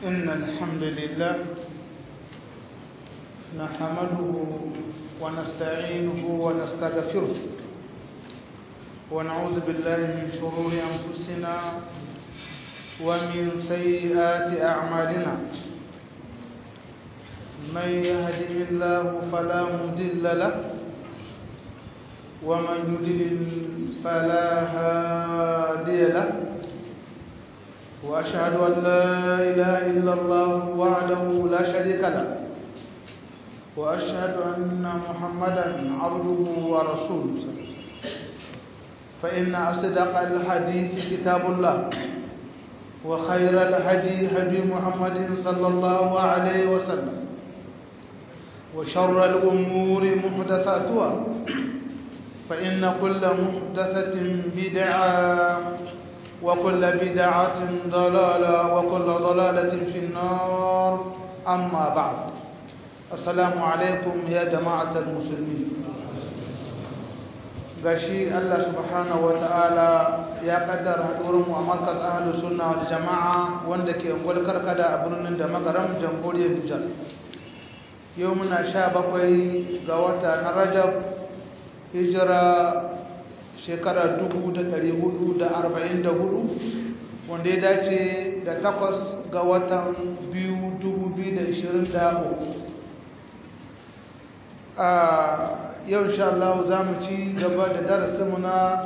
إن الحمد لله نحمده ونستعينه ونستغفره ونعوذ بالله من شرور أنفسنا ومن سيئات أعمالنا من يهده الله فلا مضل له ومن يضلل فلا هادي له وأشهد أن لا إله إلا الله وحده لا شريك له وأشهد أن محمدا عبده ورسوله فإن أصدق الحديث كتاب الله وخير الهدي هدي محمد صلى الله عليه وسلم وشر الأمور محدثاتها فإن كل محدثة بدعة وكل بدعة ضلالة وكل ضلالة في النار أما بعد السلام عليكم يا جماعة المسلمين gashi Allah subhanahu wata'ala ya kaddara haɗuwarmu a markaz ahlus sunna wal jama'a wanda ke ungwal karkada a birnin da magaram jamhuriyar Nijar yau muna sha bakwai ga wata na Rajab hijira shekara 1444 wanda ya dace da takwas ga watan biyu 2023 a yau insha Allah za mu ci gaba da darasinmu na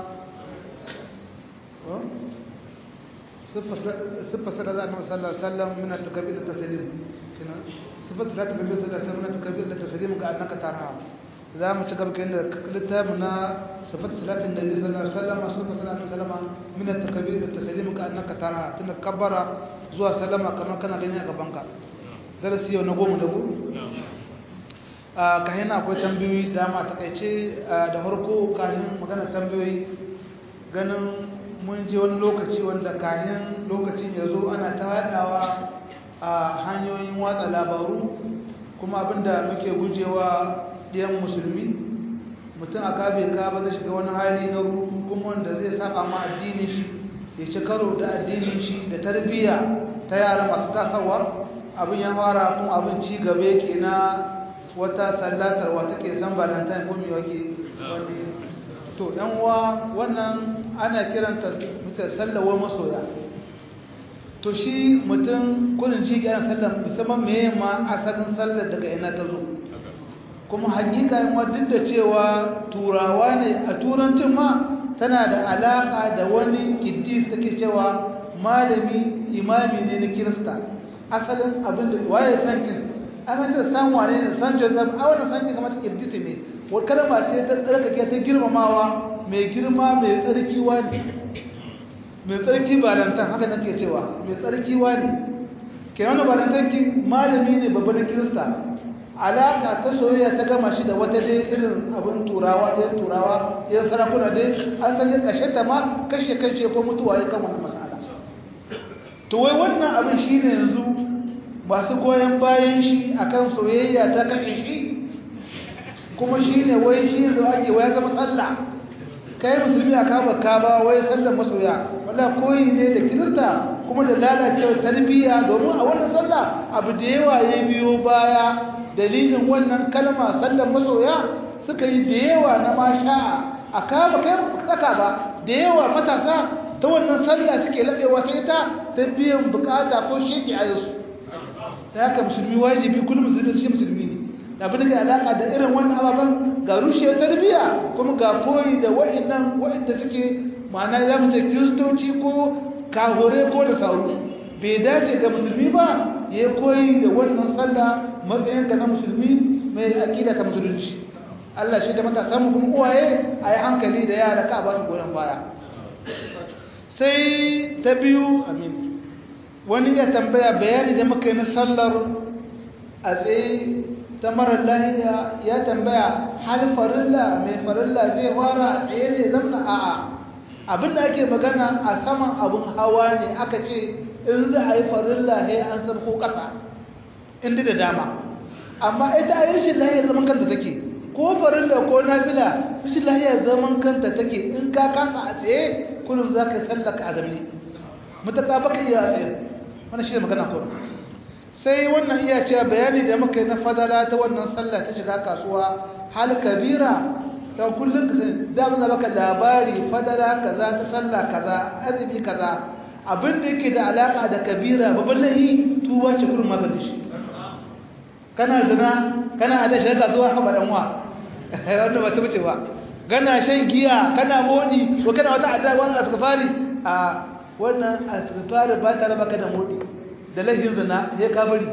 siffa sada za a nan sallar sallar muna takabir da tasalim siffa sada ta kabir da tasalim muna takabir da tasalim ga annaka tara za mu ci gaba kayan da littafi na siffa salatin da biyu sallar sallar masu siffa salatin salama muna takabir da tasalim ga annaka tara tunda kabbara zuwa salama kamar kana gani a gabanka darasi yau na goma da goma kayan akwai tambayoyi dama takaice da harko kayan magana tambayoyi ganin mun je wani lokaci wanda kayan lokacin ya zo ana ta haɗawa a hanyoyin watsa labaru kuma abinda muke gujewa ɗiyan musulmi mutum a kabe ka ba zai shiga wani hali na kuma wanda zai saba ma addinin shi ya ci karo da addinin shi da tarbiyya ta yara masu tasawa abin ya fara kuma abin ci gaba yake na wata sallatar wata ke san valentine ko me wake to yan uwa wannan ana kiranta muta sallawar masoya to shi mutum kullun ji ga sallar musamman me ma asalin sallar daga ina ta zo kuma hakika yan duk da cewa turawa ne a turancin ma tana da alaka da wani kiddis take cewa malami imami ne na kirista asalin abin da waye san kin an ta san wane ne san joseph a wannan san kamar ta kirjiti ne wa kalma ce ta tsarkake ta girmamawa mai girma mai tsarki wani mai tsarki balantan haka nake cewa mai tsarki wani kenan balantan kin malami ne babban kirista alaka ta soyayya ta gama shi da wata dai irin abin turawa ɗayan turawa ɗayan sarakuna dai an san ya kashe ta ma kashe kashe ko mutuwa ya kama masala to wai wannan abin shine yanzu masu goyon bayan shi akan soyayya ta kashe shi kuma shi ne wai shi da ake waya zama tsalla kai musulmi a kaba kaba wai sallar masoya wala koyi ne da kirista kuma da lalacewa tarbiyya domin a wannan sallah abu da yawa ya biyo baya dalilin wannan kalma sallar masoya suka yi da yawa na masha a kaba kai tsaka ba da yawa matasa ta wannan sallah suke laɓewa ta ita ta biyan bukata ko sheki a yasu ta haka musulmi wajibi kullum musulmi shi musulmi ne da abin da ke alaka da irin wannan ababen ga rushe tarbiyya kuma ga koyi da waɗannan waɗanda suke ma'ana ya mace kiristoci ko kahore ko da sauru bai dace ga musulmi ba ya koyi da wannan sallah matsayin ka na musulmi mai aƙida ta musulunci Allah shi da matasan kuma uwaye a yi hankali da yara ka ba su goyon baya sai ta biyu amin wani ya tambaya bayani da muka yi na sallar a tsaye ta marar lahiya ya tambaya hal farilla mai farilla zai fara a tsaye zai zamna a'a abinda ake magana a saman abin hawa ne aka ce in za a yi farilla he an sarko ƙasa inda da dama amma ita a yi rashin lahiya zaman kanta take ko farilla ko nafila rashin lahiya zaman kanta take in ka kasa a tsaye kullum za ka sallaka a zamne mutaka baka iya a tsaye wani shi ne magana ko sai wannan iya cewa bayani da muka yi na fadala ta wannan sallah ta shiga kasuwa hal kabira don kullum ka sani da mun baka labari fadala kaza ta sallah kaza azumi kaza abin da yake da alaka da kabira babban lahi tuba ce kurin maganin shi kana zina kana da shiga kasuwa haba dan wa wanda ba ta wuce ba kana shan giya kana modi ko kana wata adda wani asfari a wannan asfari ba ta raba ka da modi da lahin zina sai ka bari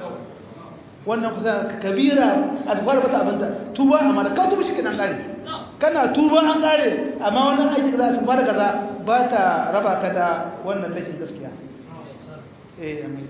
wannan kusa kabira asfari ba ta abinda tuba amma da ka tuba shi kenan kare kana tuba an kare amma wannan aiki kaza asfari kaza ba ta raba ka da wannan lahin gaskiya eh amin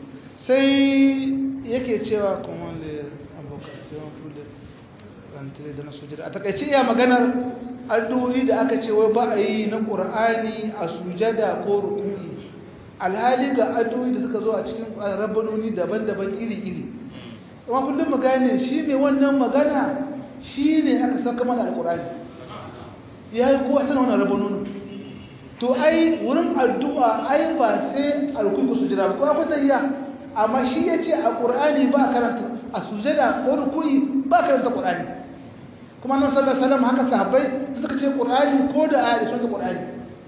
sai yake cewa kuma le avocation pour le rentrer dans la sujada a takaice iya maganar addu'o'i da aka ce wai ba a yi na qur'ani a sujada ko ruku'i alhali ga addu'o'i da suka zo a cikin rabbanoni daban-daban iri-iri kuma kullum mu gane shi ne wannan magana shi ne aka saka mana alqur'ani ya yi kowa sanar wannan rabbanoni to ai wurin addu'a ai ba sai alkuyi ku sujada ba ko akwai tahiyya amma shi ya ce a ƙur'ani ba karanta a sujada ko rukuyi ba karanta ƙur'ani kuma nan sallar salam haka sahabbai suka ce ƙur'ani ko da aya da sun ƙur'ani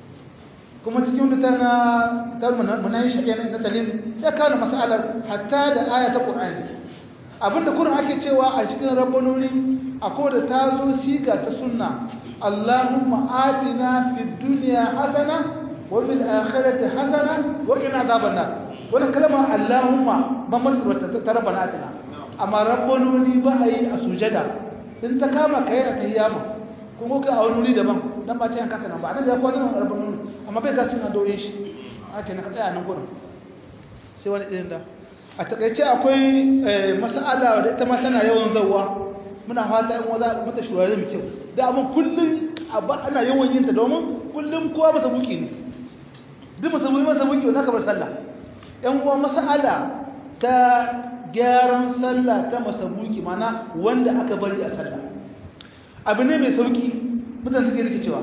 kuma cikin wata na tar munayi shaƙe na salim ya kawo masalar hatta da aya ta ƙur'ani abinda kurin ake cewa a cikin rabbanoni akwai da ta zo siga ta sunna allahumma atina fid dunya hasana wa fil akhirati hasana wa qina adhaban nar wannan kalma Allahumma ban masu ta rabbana atina amma rabbanoni ba a yi a sujada in ta kama kai a tayyama kun ko kai a wani wuri daban dan ba ce an kasa nan ba nan da ko nan rabbanoni amma bai ga cin addu'o'in shi haka ne ka tsaya nan gurin sai wani irin da a takaice akwai mas'ala da ita ma tana yawan zawwa muna fata in waza mata shurare mu kyau da abin kullum ana yawan yin ta domin kullum kowa masa buki ne duk masa buki masa buki wanda ka bar sallah yan uwa mas'ala ta gyaran sallah ta masabuki mana wanda aka bari a sallah abu ne mai sauki mutane suke rikicewa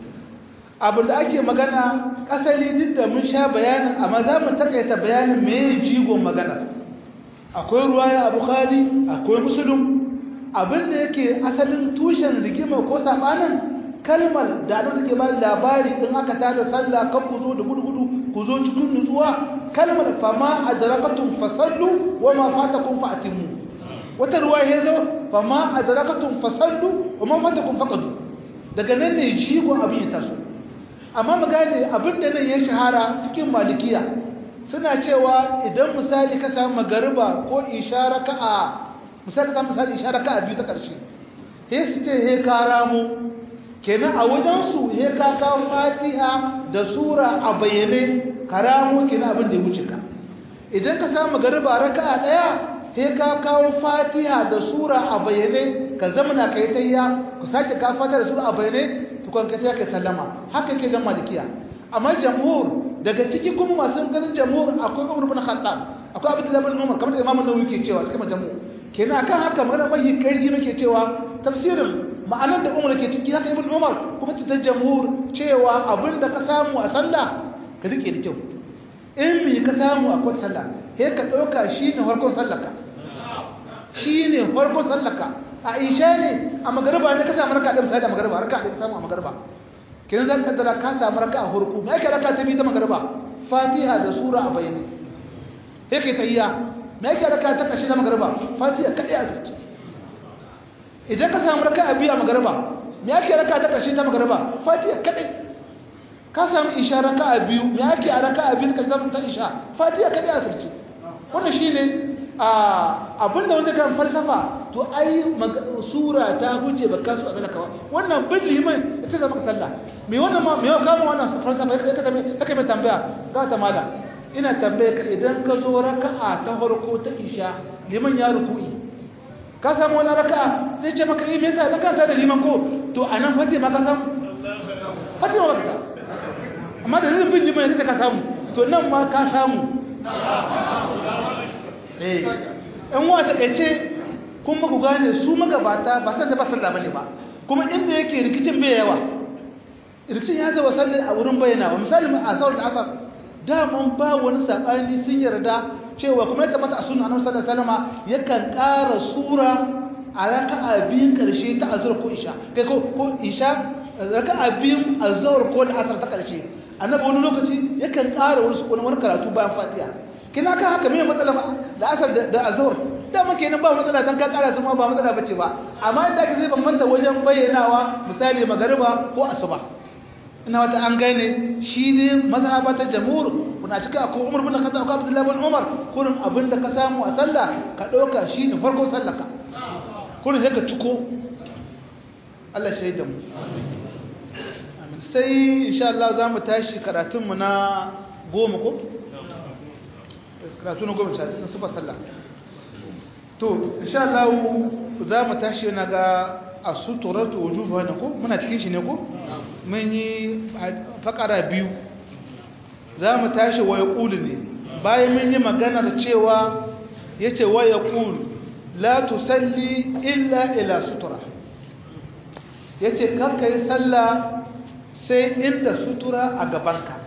abu da ake magana asali duk da mun sha bayanin amma za mu takaita bayanin me jigon magana akwai ruwaya a bukhari akwai musulun abin da yake asalin tushen rigima ko sabanin kalmar da suke ba labari in aka tada sallah kan ku zo da gudu-gudu ku zo cikin nutsuwa kalmar fama adrakatun fasallu wa ma fatakum fa'timu wata ruwa ya zo fama adrakatun fasallu wa ma fatakum faqadu daga nan ne jigo abin ya taso amma mu gane abin da nan ya shahara cikin malikiya suna cewa idan misali ka samu magariba ko ishara ka a misali ka samu misali ishara ka a biyu ta karshe sai su ce he ka ramu kenan a wajensu he ka kawo fatiha da sura a bayyane karamu kenan abin da ya wuce ka idan ka samu garba raka'a daya he ka kawo fatiha da sura a bayyane ka zamana kai tayya ku sake ka fatiha da sura a bayyane tukun ka tayya kai sallama haka yake ga malikiya amma jamhur daga ciki kuma masu ganin jamhur akwai Umar bin Khattab akwai Abdullah bin Umar kamar da Imam Nawawi ke cewa cikin jamhur kenan akan haka magana mai karfi nake cewa tafsirin ma'anar da Umar ke ciki haka Ibn Umar kuma ta jamhur cewa abinda ka samu a sallah ka rike da kyau in me ka samu a kwata sallah sai ka dauka shine farkon sallarka shine farkon sallarka a isha ne a magariba ne ka samu raka da misali a magariba raka da ka samu a magariba kin zan kaddara ka samu raka a farko me yake raka ta bi ta magariba fatiha da sura a bayyane yake tayya me yake raka ta kashi ta magariba fatiha kadai a zuci idan ka samu raka a biyu a magariba me yake raka ta kashi ta magariba fatiha kadai ka samu isha raka a biyu me yake a raka a biyu ka samu ta isha fatiha kadai a zuci wannan shine abinda wanda kan falsafa to ai sura ta huce ba kasu a sadaka ba wannan bin liman ita da maka sallah me wannan ma me kama wannan falsafa ya kada me kake mai tambaya ga ta mala ina tambaye ka idan ka zo raka'a ta farko ta isha liman ya ruku'i ka samu wani raka'a sai ce maka eh me yasa da ka da liman ko to anan fatima ka samu fatima ba ka amma da bin liman ya ka samu to nan ma ka samu eh in wa takeice kun muku gane su magabata ba san da ba sallah bane ba kuma inda yake rikicin bai yawa rikicin ya zama sallah a wurin bayyana ba misali a asar da asar daman ba wani sabani sun yarda cewa kuma ya tabbata a sunna annabi sallallahu alaihi wasallam yakan ƙara sura a raka'a biyun karshe ta azhar ko isha kai ko ko isha raka'a biyun azhar ko da asar ta karshe annabi wani lokaci yakan ƙara wani sukuni wani karatu bayan fatiha kina kan haka me matsala da asar da azhar da muke nan ba matsala dan ka ƙara su ma ba matsala bace ba amma inda aka zai bambanta wajen bayyanawa misali magariba ko asuba ina wata an gane shi ne mazhaba ta jamhur kuna cika ko Umar bin Khattab ko Abdullah bin Umar kurin abinda ka samu a sallah ka dauka shine farkon sallaka kurin sai ka ciko Allah shaida mu amin sai insha Allah za mu tashi karatun mu na goma ko karatu na goma sai sun sufa sallah to insha Allah za mu tashi na ga asuturatu wujuhu ne ko muna cikin shi ne ko mun yi fakara biyu za mu tashi wa yaqulu ne bayan mun yi maganar cewa yace wa yaqulu la tusalli illa ila sutura yace kar kai sallah sai inda sutura a gabanka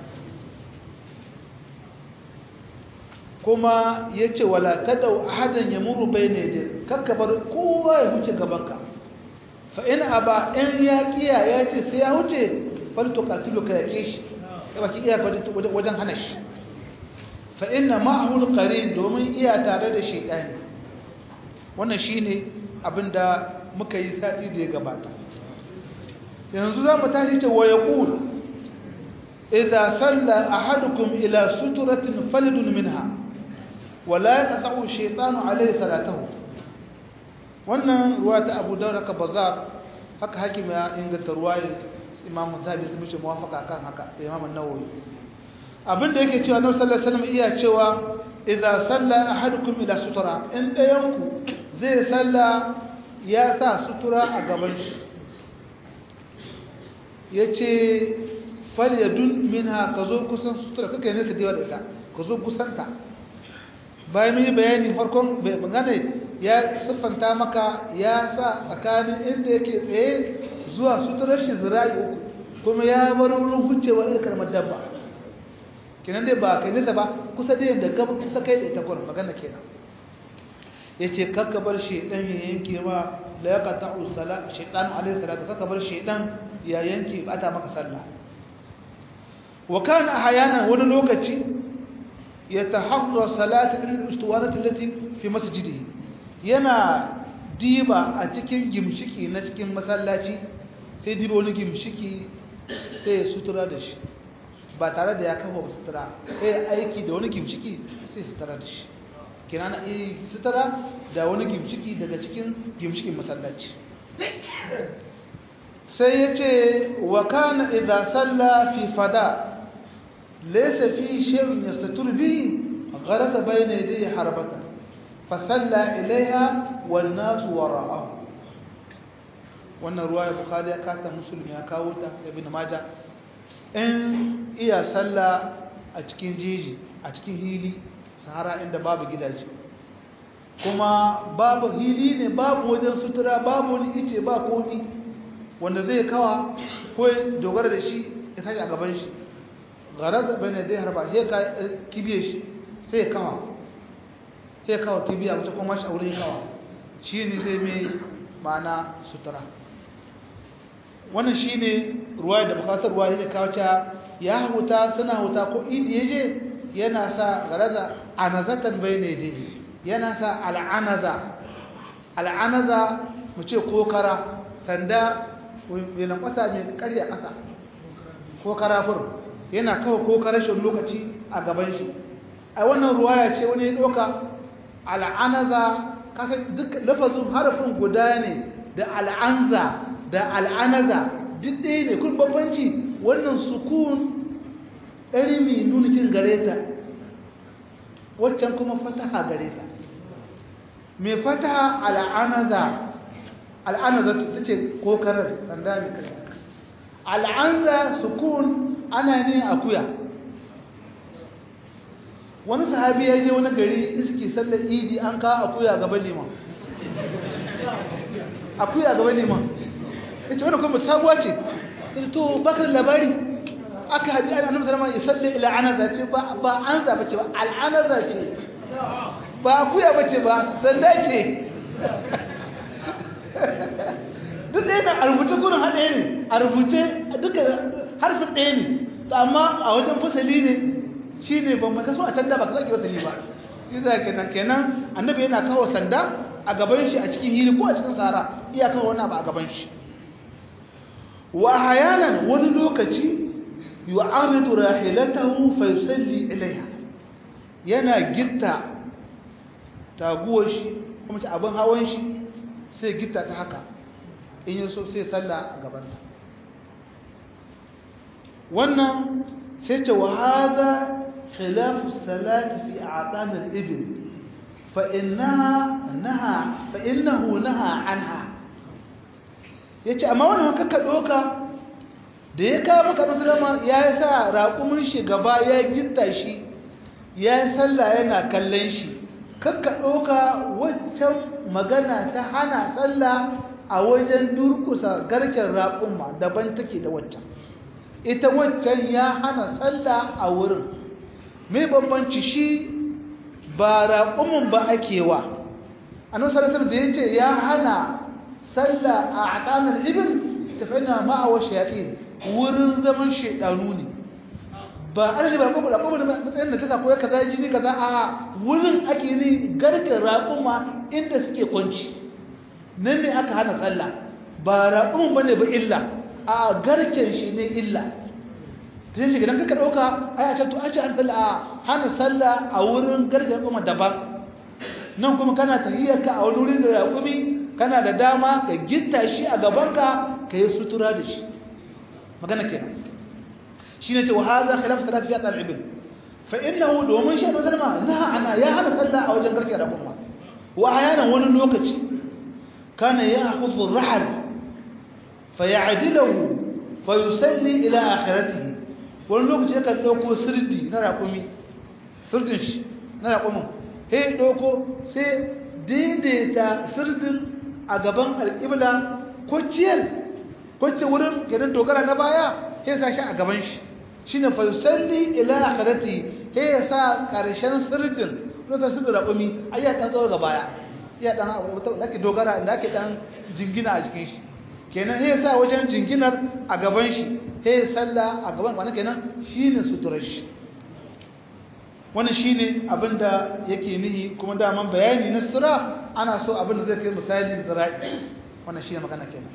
kuma yace wala tadau ahadan yamuru bayna yadayk kakka bar kowa ya huce gabanka fa in aba in ya kiya ya ce sai ya huce falto katilu ka yake shi ya baki iya wajen hana shi fa inna ma'ahu alqarin domin iya tare da shaytani wannan shine abinda muka yi sati da ya gabata yanzu zamu tashi ce wa yaqul idza salla ahadukum ila suturatin falidun minha wala yaqta'u shaytanu alayhi salatahu wannan ruwa ta abu daura ka bazar haka hakim ya inganta ruwayar imamu zabi su bice muwafaka kan haka da imamu nawawi abin da yake cewa annabi sallallahu alaihi wasallam iya cewa idza salla ahadukum ila sutura in dayanku zai salla ya sa sutura a gaban shi yace fal yadun minha kazo kusan sutura kake ne ka diwa da ita kazo kusanta bayan mun yi bayani farkon bangane ya siffanta maka ya sa tsakanin inda yake tsaye zuwa suturar shi zira'i uku kuma ya bar wurin hucewa ita karmar dabba kenan dai ba kai nisa ba kusa da yadda gaba kusa kai da ita kwanan magana kenan ya ce kakka bar shaidan ya yanke ma la ya kata usala shaidan alaihi salatu kakka bar shaidan ya yanke ba ta maka sallah wa kana hayana wani lokaci يتحرى صلاة الاسطوانة التي في مسجده yana diba a cikin gimshiki na cikin masallaci sai diba wani gimshiki sai ya sutura da shi ba tare da ya kafa sutura sai aiki da wani gimshiki sai sutura da shi kina na iya sutura da wani gimshiki daga cikin gimshikin masallaci sai ya ce wa kana idza salla fi fada ليس فيه شيء يستتر به غرس بين يديه حربة فصلى إليها والناس وراءه wannan ruwa ya bukhari ya kata musulmi ya kawo ta ibn maja in iya sallah a cikin jeji a cikin hili sahara inda babu gidaje kuma babu hili ne babu wajen sutura babu wani ice ba komi wanda zai kawa ko dogara da shi ya tashi a gaban shi garaza bane dai harba sai ka kibiye shi sai kawa sai kawa kibiya wata kuma shi a wurin kawa shi ne zai mai ma'ana sutura wannan shi ne ruwa da bukatar ruwa yake kawo ta ya huta suna huta ko idi ya je yana sa garaza anazatan bai ne je yana sa al'anaza al'anaza mu ce kokara sanda mai lankwasa mai karya ƙasa ko karafur yana kawo ko karashin lokaci a gaban shi a wannan ruwaya ce wani ya ɗauka al'anaza kasa duk lafazin harafin guda ne da al'anza da al'anaza duk ɗaya ne kun bambanci wannan sukun ɗari mai nunukin gare ta waccan kuma fataha gare ta mai fataha al'anaza al'anaza ta ce ko karar sanda mai kasa al'anza sukun ana ne akuya wani sahabi ya je wani gari iski sallar idi an kawo akuya gaban liman akuya gaban liman ya ce wani kuma sabuwa ce ya ce to bakar labari aka haɗi ana namsar ma ya sallar ila'anaza ce ba an zaɓa ce ba al'anaza ce ba akuya bace ba sanda ce duk ɗaya na a rubuce kurin haɗe ne a rubuce duka harfin ɗaya ne amma a wajen fasali ne shi ne ban maka so a can da ba ka sake fasali ba shi za kenan kenan annabi yana kawo sanda a gaban shi a cikin hili ko a cikin tsara iya kawo wani abu a gaban shi wa hayanan wani lokaci yu'aridu rahilatahu fa yusalli ilaiha yana gitta taguwar shi kuma ta abin hawan shi sai gitta ta haka in yi so sai salla a gabanta wannan sai ce wa haza khilafu salati fi a'tan al-ibn fa innaha naha fa innahu naha anha yace amma wannan kaka doka da ya kawo maka musulma ya sa raƙumin shi gaba ya gitta shi ya salla yana kallon shi kakka ɗauka waccan magana ta hana sallah a wajen durkusa garken raƙumma daban take da waccan ita waccan ya hana sallah a wurin mai bambanci shi ba raƙumin ba ake wa annabi sallallahu da ya ce ya hana sallah a atanar ibn tafina ma'awa shayatin wurin zaman shaidanu ne ba an ba ko ba ko da matsayin da ta ko kaza jini kaza a wurin ake ni garken raƙuma inda suke kwanci nan ne aka hana sallah ba raƙumin bane ba illa a garken shi ne illa ta yin shi gidan kaka ɗauka ai a can to an ce an sallah a hana sallah a wurin garken raƙuma daban nan kuma kana tahiyyarka a wani wurin da raƙumi kana da dama ka gitta shi a gabanka ka yi sutura da shi magana kenan shine ce wa hadha khilaf thalath fi atal ibn fa innahu domin shi da zalma naha ana ya hana sallah a wajen garke da kuma wa ayana wani lokaci kana ya'khudhu ar-rahl fa ya'dilahu fa yusalli ila akhiratihi wani lokaci yakan dauko sirdi na raƙumi sirdin shi na raƙumin he dauko sai daidaita sirdin a gaban alƙibla ko ciyar ko ce wurin gidan dogara na baya sai sa shi a gaban shi shine fa yusalli ila akhirati he ya sa karshen sirdin lokacin sirdin raƙumi ai ya dan tsawar ga baya ya dan wata lake dogara inda ake dan jingina a jikin shi kenan he ya sa wajen jinginar a gaban shi he ya salla a gaban wannan kenan shine suturar shi wannan shine abinda yake nihi kuma daman bayani na sutura ana so abinda zai kai misali zira'i wannan shine magana kenan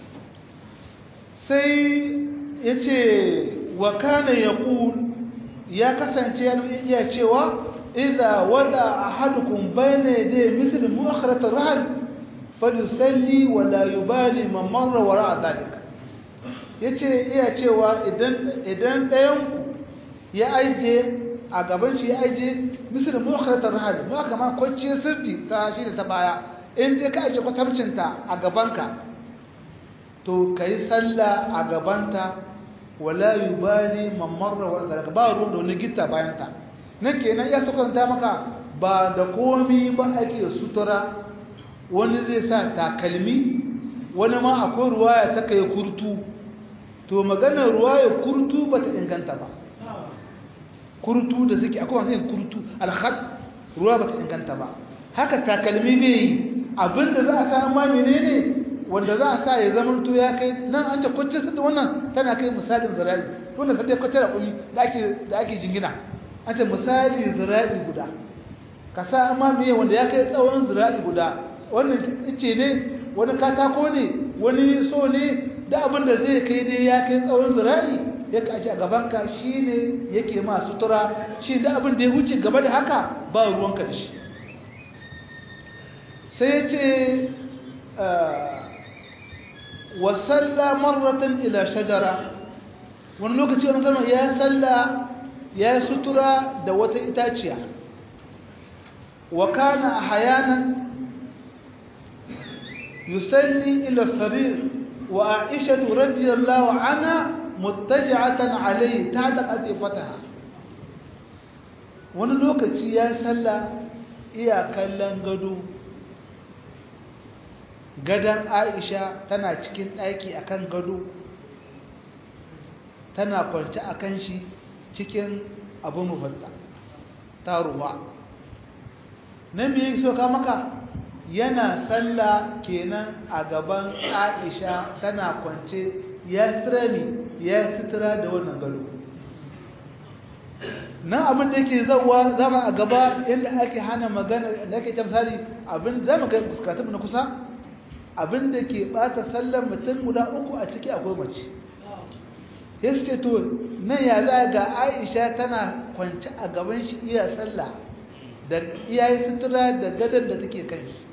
sai yace wa kana yaqul ya kasance ya cewa idza wada ahadukum bayna yaday mithl mu'akhirat ar-rahl falyusalli wa la yubali man marra wara dhalika yace iya cewa idan idan dayan ya aije a gaban shi ya aije mithl mu'akhirat ar-rahl ma kama kwacce sirti ta shi da ta baya in je ka aje kwatamcinta a gabanka to kai sallah a gabanta wala yubali man marra wa zalika ba ruwan da wani gitta bayan ta nan kenan ya sukanta maka ba da komi ba ake sutura wani zai sa takalmi wani ma akwai ruwaya ta kai kurtu to maganar ruwaya kurtu ba ta inganta ba kurtu da suke akwai wani kurtu alhad ruwa ba ta inganta ba haka takalmi bai yi abinda za a sa ma menene wanda za a sa ya zama to ya kai nan an ta kwace su wannan tana kai misalin zira'i wanda sai ta kwace da kuli da ake da ake jingina an ta misali zira'i guda ka sa amma me wanda ya kai tsawon zira'i guda wannan ice ne wani katako ne wani so ne da abin da zai kai dai ya kai tsawon zira'i ya kaci a gaban ka shine yake ma sutura shi da abin da ya wuce gaba da haka ba ruwanka da shi sai ya ce wasalla marratan ila shajara wani lokaci wani kalmar ya salla ya sutura da wata itaciya wa kana ahyanan yusalli ila sarir wa aisha radhiyallahu anha muttaji'atan alayhi tahta qatifataha wani lokaci ya salla iya kallon gado gadon aisha tana cikin ɗaki akan gado tana kwanci a kan shi cikin abin mafarta ta ruwa nan me yake so ka maka yana sallah kenan a gaban Aisha tana kwance ya tsirami ya sitira da wannan gado nan abin da yake zauwa zama a gaba yadda ake hana magana da ake tamsari abin zama ga fuskatun na kusa abin da ke bata sallar mutum guda uku a ciki akwai mace ya suke to nan ya za ga aisha tana kwanci a gaban shi iya sallah da iyayi sutura da gadon da take kan shi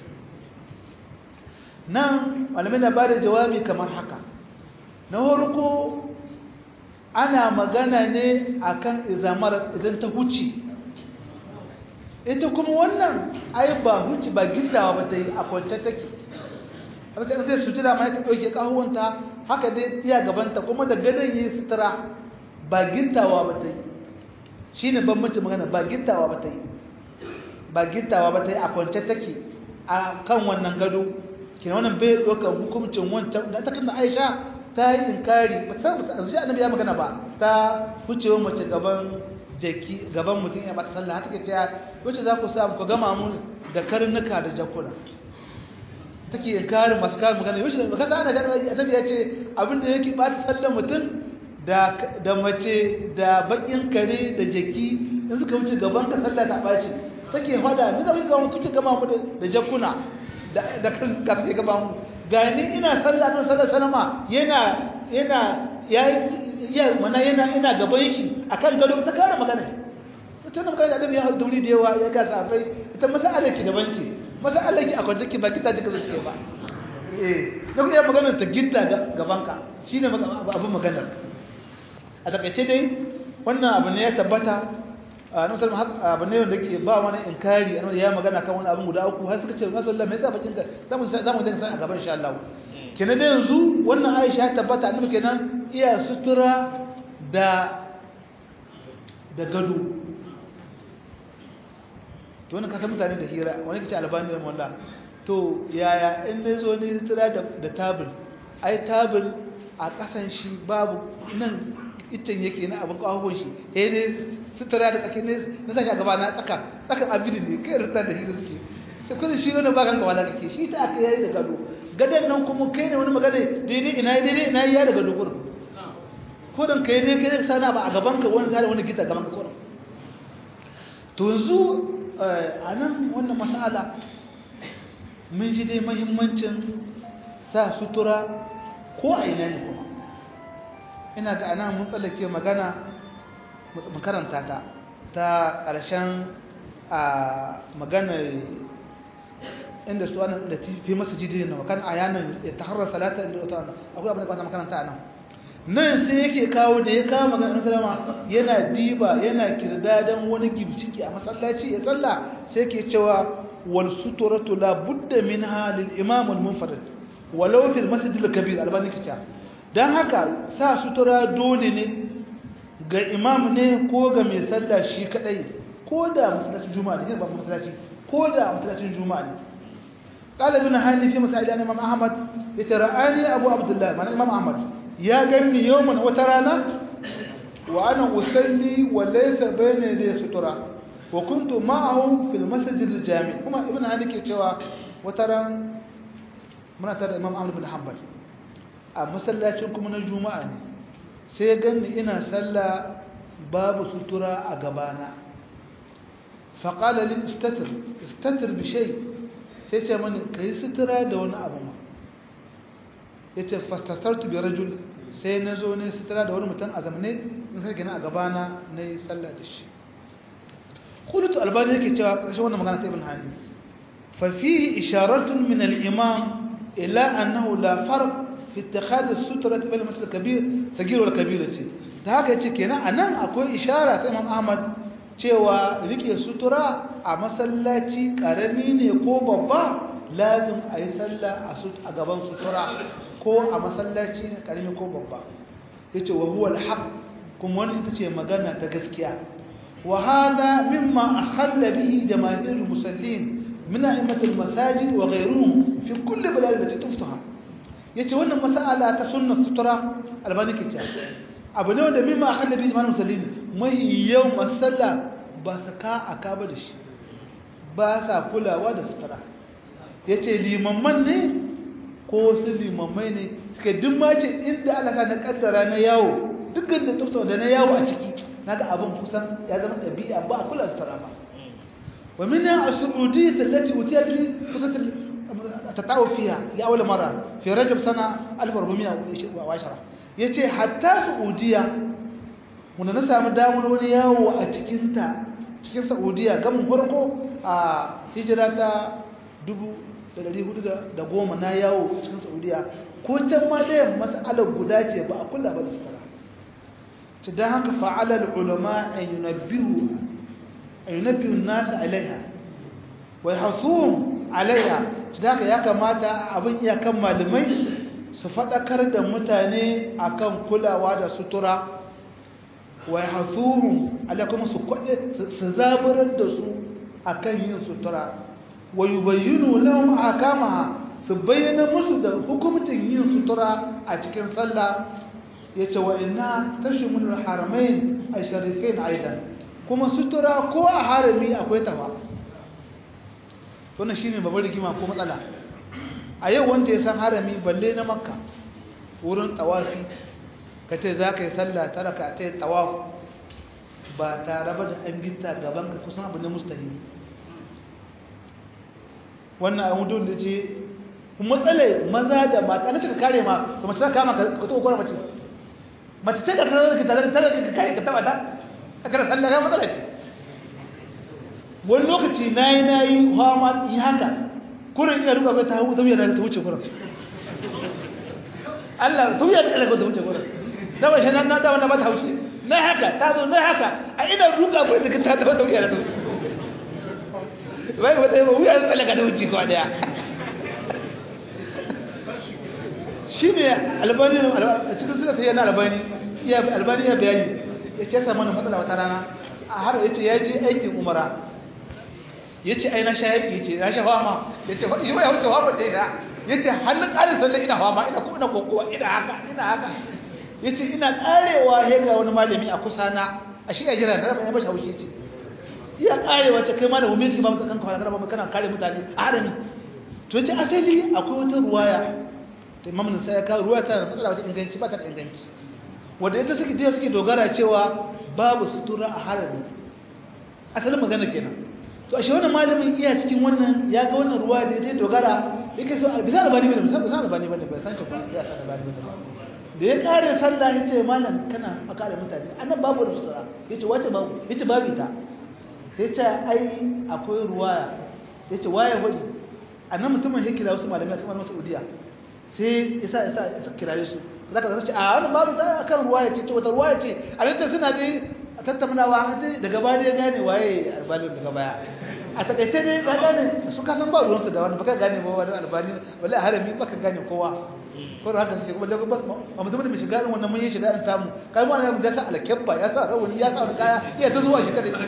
nan malamai na ba da jawabi kamar haka na farko ana magana ne akan izamar idan ta huce ita kuma wannan ai ba huce ba gindawa ba ta yi a kwance take haka sai su jira mai ta ɗauke ƙahuwanta haka dai iya gabanta kuma da gadon yi sutura ba gintawa ba ta yi shi ne bambanci magana ba gintawa ba ta yi ba gintawa ba ta yi a kwance take a kan wannan gado kina wannan bai ɗaukar hukuncin wancan da ta kanta aisha ta yi inkari ba ta samu ta annabi ya magana ba ta hucewa mace gaban jaki gaban mutum ya bata sallah haka ce wacce za ku samu ku gama mu da karnuka da jakuna take inkarin masu kayan magana yau shi da kaga ana gani annabi ya ce abinda yake bata sallar mutum da da mace da bakin kare da jaki in suka wuce gaban ka sallah ta baci take fada me zai ga kuke gama mu da jakuna da da kan ka take gama mu gani ina sallah nan sallar salama yana yana ya ya mana yana ina gaban shi akan gado ta kare magana ita nan magana da annabi ya haɗu da yawa ya ga safai ita masala ki daban ce masala ki a kwance ki ba kita duka zai ba eh da kuma maganar ta gitta gaban ka shine abin maganar a takaice dai wannan abu ne ya tabbata a nan sallallahu alaihi abu ne wanda ke ba wani inkari annabi ya magana kan wani abin guda uku har suka ce sallallahu me yasa bakin ka zamu zamu dinga san a gaban insha Allah kenan da yanzu wannan Aisha ya tabbata annabi kenan iya sutura da da gado to wannan kasa mutane da hira wani kace albani da wallah to yaya in ne zo ne sutura da da tabul ai tabul a kasan shi babu nan iccen yake na abin kawon shi he ne sutura da tsakin ne na saka gaba na tsaka tsakan abin ne kai rita da hira suke sai kun shi ne ba kan kawala kake shi ta aka yayi da gado gadan nan kuma kai ne wani magana daidai ina daidai ina ya da gado gurin ko dan kai ne kai sana ba a gaban ka wani tare wani gita gaban ka gurin to yanzu a nan wannan mas'ala mun ji dai mahimmancin sa sutura ko a ina ne kuma ina ga ana mun tsallake magana makaranta ta ta ƙarshen a maganar inda su ana da fi masu jidi na makan a yanar ya ta harar salata inda wata akwai abin da kwanta makaranta a nan nan sai yake kawo da ya kawo maganar salama yana diba yana kirdadan wani gimciki a masallaci ya tsalla sai ke cewa wal suturatu la budda minha lil imam al munfarid walau fil masjid al kabir albani kita dan haka sa sutura dole ne ga imam ne ko ga mai sallah shi kadai ko da masallacin juma'a ne ba masallaci ko da masallacin juma'a ne قال ابن هاني في مسائل الامام احمد يتراني ابو عبد الله من الامام احمد ya ganni yawman wata rana wa ana usalli wa laysa bayna yaday sutura wa kuntu ma'ahu fil masjid al jami kuma ibn hani ke cewa wata ran muna tare da imam ahmad bin hanbal a masallacin kuma na juma'a ne sai ya ganni ina sallah babu sutura a gabana fa qala li istatir istatir bi shay sai ce mani kai sutura da wani abu ma yace fastasartu bi rajul sai na zo ne sutura da wani mutum a zamane in sai gina a gabana na yi sallah da shi kudutu albani yake cewa ƙarshen wannan magana ta ibn hani fa fihi isharatun min al-imam ila annahu la farq fi ittikhad as-sutra bayna masal kabir sagir wal kabira ce da haka yace kenan anan akwai ishara ta imam ahmad cewa rike sutura a masallaci karami ne ko babba lazim a yi sallah a gaban sutura ko a masallaci na karami ko babba yace wa huwa al-haq kuma wannan ita ce magana ta gaskiya wa hada mimma akhalla bihi jamaahir al-musallin min a'immat al-masajid wa ghayruhum fi kulli balad allati tuftaha yace wannan mas'ala ta sunna sutura albani ke cewa abu ne wanda mimma akhalla bihi jamaahir al-musallin mai yau masalla ba saka aka ba da shi ba sa kulawa da sutura yace limamman ne ko su limammai ne suka duk ma ce inda alaka na kaddara na yawo dukkan da tufta da na yawo a ciki naga abin kusan ya zama ɗabi'a ba a kula sutura ba wa min as-su'udiyyah allati utiyat li fusat tatawu fiha li awwal marra fi rajab sana 1410 yace hatta saudiya wanda na samu damar wani yawo a cikin ta cikin saudiya gamin farko a hijira ta 1410 na yawo cikin saudiya ko can ma da mas'alar guda ce ba a kula ba da sutura ta dan haka fa'ala ulama an yunabbihu an yunabbihu an-nas alaiha wa yahsuhum alaiha ta haka ya kamata abin iyakan malamai su faɗakar da mutane akan kulawa da sutura wa yahsuhum alaikum su kwade su zaburar da su akan yin sutura wa yubayyinu lahum akamaha su bayyana musu da hukumcin yin sutura a cikin sallah yace wa inna tashmul haramain asharifain aidan kuma sutura ko a harami akwai tafa wannan shine babbar rigima ko matsala a yau wanda ya san harami balle na makka wurin tawafi kace zaka yi sallah taraka ta tawaf ba tare ba da an gitta gaban ka kusan abu ne mustahil wannan abu don da ce matsala maza da mata na cika kare ma to mace ta kama ka ta kokora mace mace ce ka tare ka tare tare ka kare ka taba ta aka sallah ga matsala ce wani lokaci nayi nayi fama yi haka kurin ina duka ta hawo ta wuya ta wuce kurin Allah ta wuya ta ta wuce kurin da ba shi nan na da wannan ba ta haushi na haka ta zo na haka a ina duka kurin ta ta ta wuya ta wuce wai wata yi wuya ta tsallaka ta wuce kwa daya shi ne albani a cikin suna ta yana albani albani ya bayani ya ce samu na matsala wata rana a har ya ce ya je aikin umara ya ce ai na sha yaƙi ya ce na sha fama ya ce yi wa ya wuce fama ta ya ya ce hannun ƙarin sallah ina fama ina kuma ina kokowa ina haka ina haka ya ce ina ƙarewa ya ga wani malami a kusa na a shi ya jira na rafa ya bashi haushi ce iya ƙarewa ce kai ma da wumi ki ba mutu kanka kana kana kare mutane a harami to ce asali akwai wata ruwaya da imam nasa ya kawo ruwa ta matsala wata inganci ba ta da inganci wanda ita suke da suke dogara cewa babu sutura a harami asalin magana kenan to ashe wannan malamin iya cikin wannan ya ga wannan ruwa da ya dogara yake so bisa albani bane bisa bisa albani bane bai san shi ba ya san albani bane da ya kare sallah yace malam kana a kare mutane annan babu sutura yace wace babu yace babu ita yace ai akwai ruwa yace waye wadi annan mutumin ya kira wasu malamai a cikin Saudiya sai isa isa isa kiraye su zaka zaka ce a wannan babu ta kan ruwa yace ce wata ruwa yace a nan suna dai a tattaunawa haje daga baya ya gane waye albani daga baya a takaice dai ka gane su ka san ba ruwansu da wani baka gane ba wani albani wallahi harami baka gane kowa ko da haka sai kuma da ba ba mutum mai shiga irin wannan mun yi shiga irin tamu kai mu ne da sa alkebba ya sa rawani ya sa kaya iya ta zuwa shi kada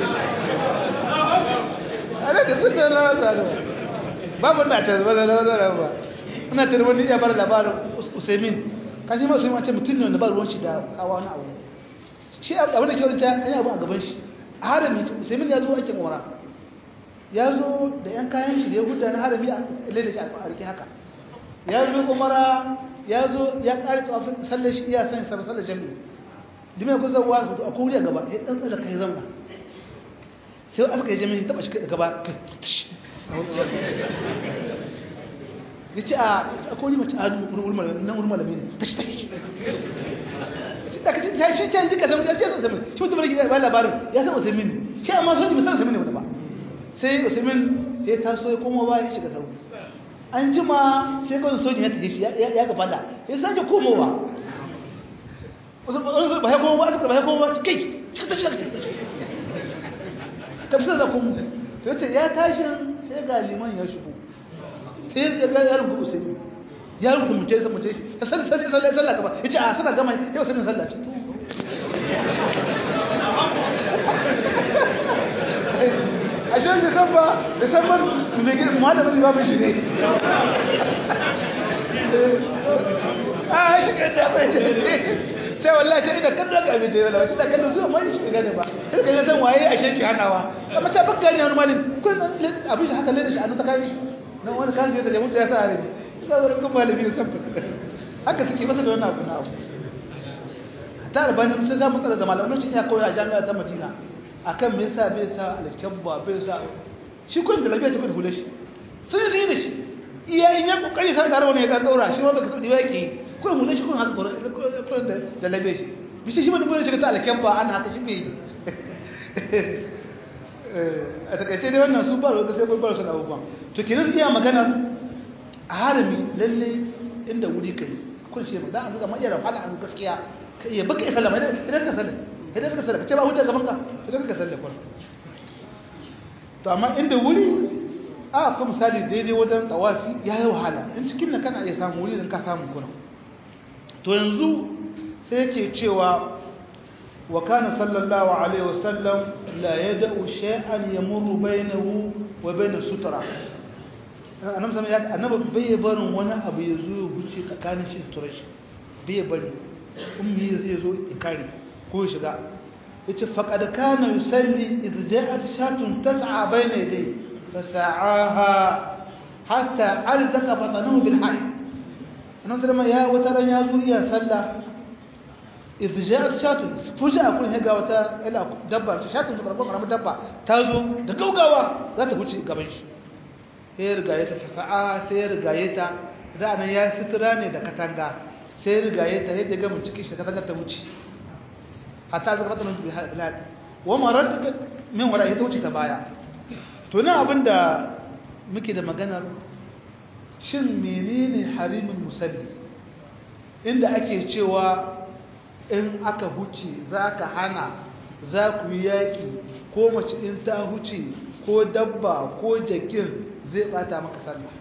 ana da sun da rawa da babu na ta ba da rawa ba ina tare wani ya bar labarin Usaimin kashi ma Usaimin ce mutum ne wanda ba ruwan shi da kawa wani abu shi abin da ke wurin ta yana abu a gaban shi a harami Usaimin ya zo aikin umara ya zo da yan kayan shi da ya gudu na harami a leda shi a rike haka ya zo umara ya zo ya kare tsawafin sallar shi iya sanya sabon sallar jami'i dime ku zauwa su a koriya gaba ya dan tsada kai zama sai aka yi jami'i taba shi gaba ya ce a kori mace a nan wurin malami ne tashi tashi da ka ce shi ce jika zama ya ce zama shi mutum ne ba labarin ya san usaimin shi amma soji bai san usaimin ne wani ba sai usaimin ya taso ya koma ba ya shiga sauri an jima sai kawai sojin ya tafi shi ya gaba da ya sake komowa ba ya koma ba ba ya koma ba kai cika tashi daga cikin tashi kamsar da kuma sai ce ya tashi sai ga liman ya shigo sai ya ga yaron kuma usaimin yaron kuma mutai sai mutai ta san sai sallah sallah gaba yace a sana gama yau sai sallah ce ashe bai san ba bai san ba mai gidan malamin ba shi ne a shi kai da bai ce wallahi ta ina kallon ka abin wallahi wata da kallon zuwa mai shi gane ba sai ka san waye a sheki hanawa amma ta bakka ne wani malin kun abin shi haka leda shi an ta kai nan wani kan je da jamu da ya sa ne ga wurin kun malami ne sabbi haka suke masa da wannan abu na abu ta da bani sai za mu tsara da malamin shi ya koyi a jami'a ta Madina akan me yasa bai sa alkabba bai sa shi kun da lafiya ta kun hule shi sun yi da shi iya in ya kokari sai da wani ya dan daura shi wanda ka tsudi yake kun hule shi kun haka gurin kun da jalabe shi bishi shi mun shi ta alkabba an haka shi bai a takaice dai wannan su ba da sai bar su da abubuwan to kenan iya magana a harami lalle inda wuri kai kun shi da an ga mai yara fada an gaskiya ya baka ya sallama idan ka sallama idan ka sallama kace ba hujja gaban ka idan ka sallama kwar to amma inda wuri a ko misali daidai wajen tawafi ya yi wahala in cikin nan kana iya samu wuri idan ka samu kuna to yanzu sai yake cewa wa kana sallallahu alaihi wasallam la yad'u shay'an yamurru bainahu wa bain sutra annabi sallallahu alaihi annabi bai barin wani abu ya zo ya huce tsakanin shi sutura shi bai bari ummi zai zo ikari ko shiga yace faqad kana yusalli idh ja'at shatun tas'a bayna yadayhi fasa'aha hatta alzaqa batnahu bil hayy annabi sallallahu ya wata ran ya zo iya sallah idh ja'at shatun fuja kun higa wata ila dabba shatun da karban karamin dabba ta zo da gaugawa za ta huce gaban shi sai riga ya ta fasa'a sai riga ya ta da nan ya sutura ne da katanga sai rigaye ta yadda ga mun cikin shi ka ta wuce hatta zaka fata nan bi halal wa marad min wala ita wuce ta baya to nan abinda muke da maganar shin menene harimin musalli inda ake cewa in aka huce zaka hana za ku yi yaki ko mace in ta huce ko dabba ko jakin zai bata maka sallah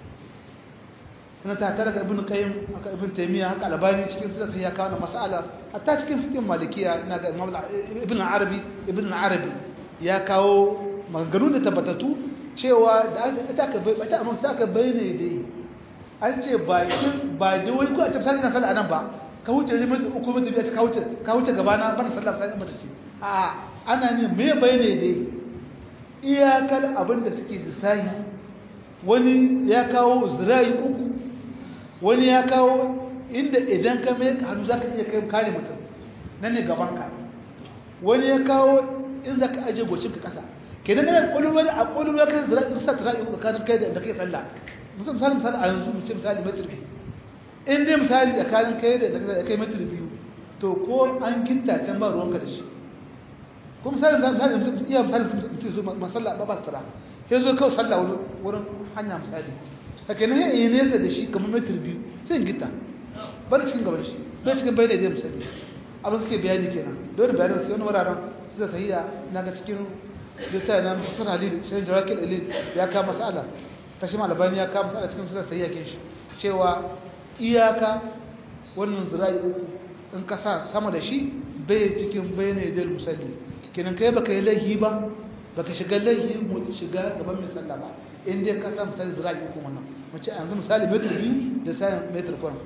na ta tare da ibn qayyim aka ibn taymiya haka albani cikin su sai ya kawo mas'ala hatta cikin fiqh malikiya ina ga imam ibn arabi ibn arabi ya kawo maganganun da tabbatatu cewa da aka ka bai ta amma sai aka bayyana dai an ce ba ba da wani ko a ce sai na sallah anan ba ka huce ne mutum uku mutum ya ce ka huce ka huce gaba na ban sallah sai mata ce a ana ne me bayyana dai iyakar abin da suke lissahi wani ya kawo zirai uku wani ya kawo inda idan ka mai hannu za ka iya kai kare mutum nan ne gabanka wani ya kawo in za ka ajiye gocin ka kasa ke nan yana ƙwaƙwalwa a ƙwaƙwalwa ka zira in sa tara uku tsakanin kai da kai tsalla mutum misali misali a yanzu mu ce misali metir biyu in dai misali tsakanin kai da kai metir biyu to ko an gitta can ba ruwanka da shi ko misali misali mutum iya misali mutum zo masalla ba ba tsara sai zo kawai sallah wurin hanya misali haka na yi nesa da shi kamar metir biyu sai gita bari cikin gaban shi bai cikin bai da zai misali abin suke bayani kenan dole bayani wasu wani wuraren suka sahiya na ga cikin lissa na musul halil shirin jarakil ilil ya kama masala ta shi malabani ya kama masala cikin suka sahiya kin shi cewa iyaka wannan zira'i uku in ka sa sama da shi bai cikin bai ne da musalli kenan kai baka yi laihi ba baka shiga laihi mu shiga gaban mai sallah ba in dai ka san misali zira'i uku wannan mace yanzu misali metar biyu da sayan metar kwan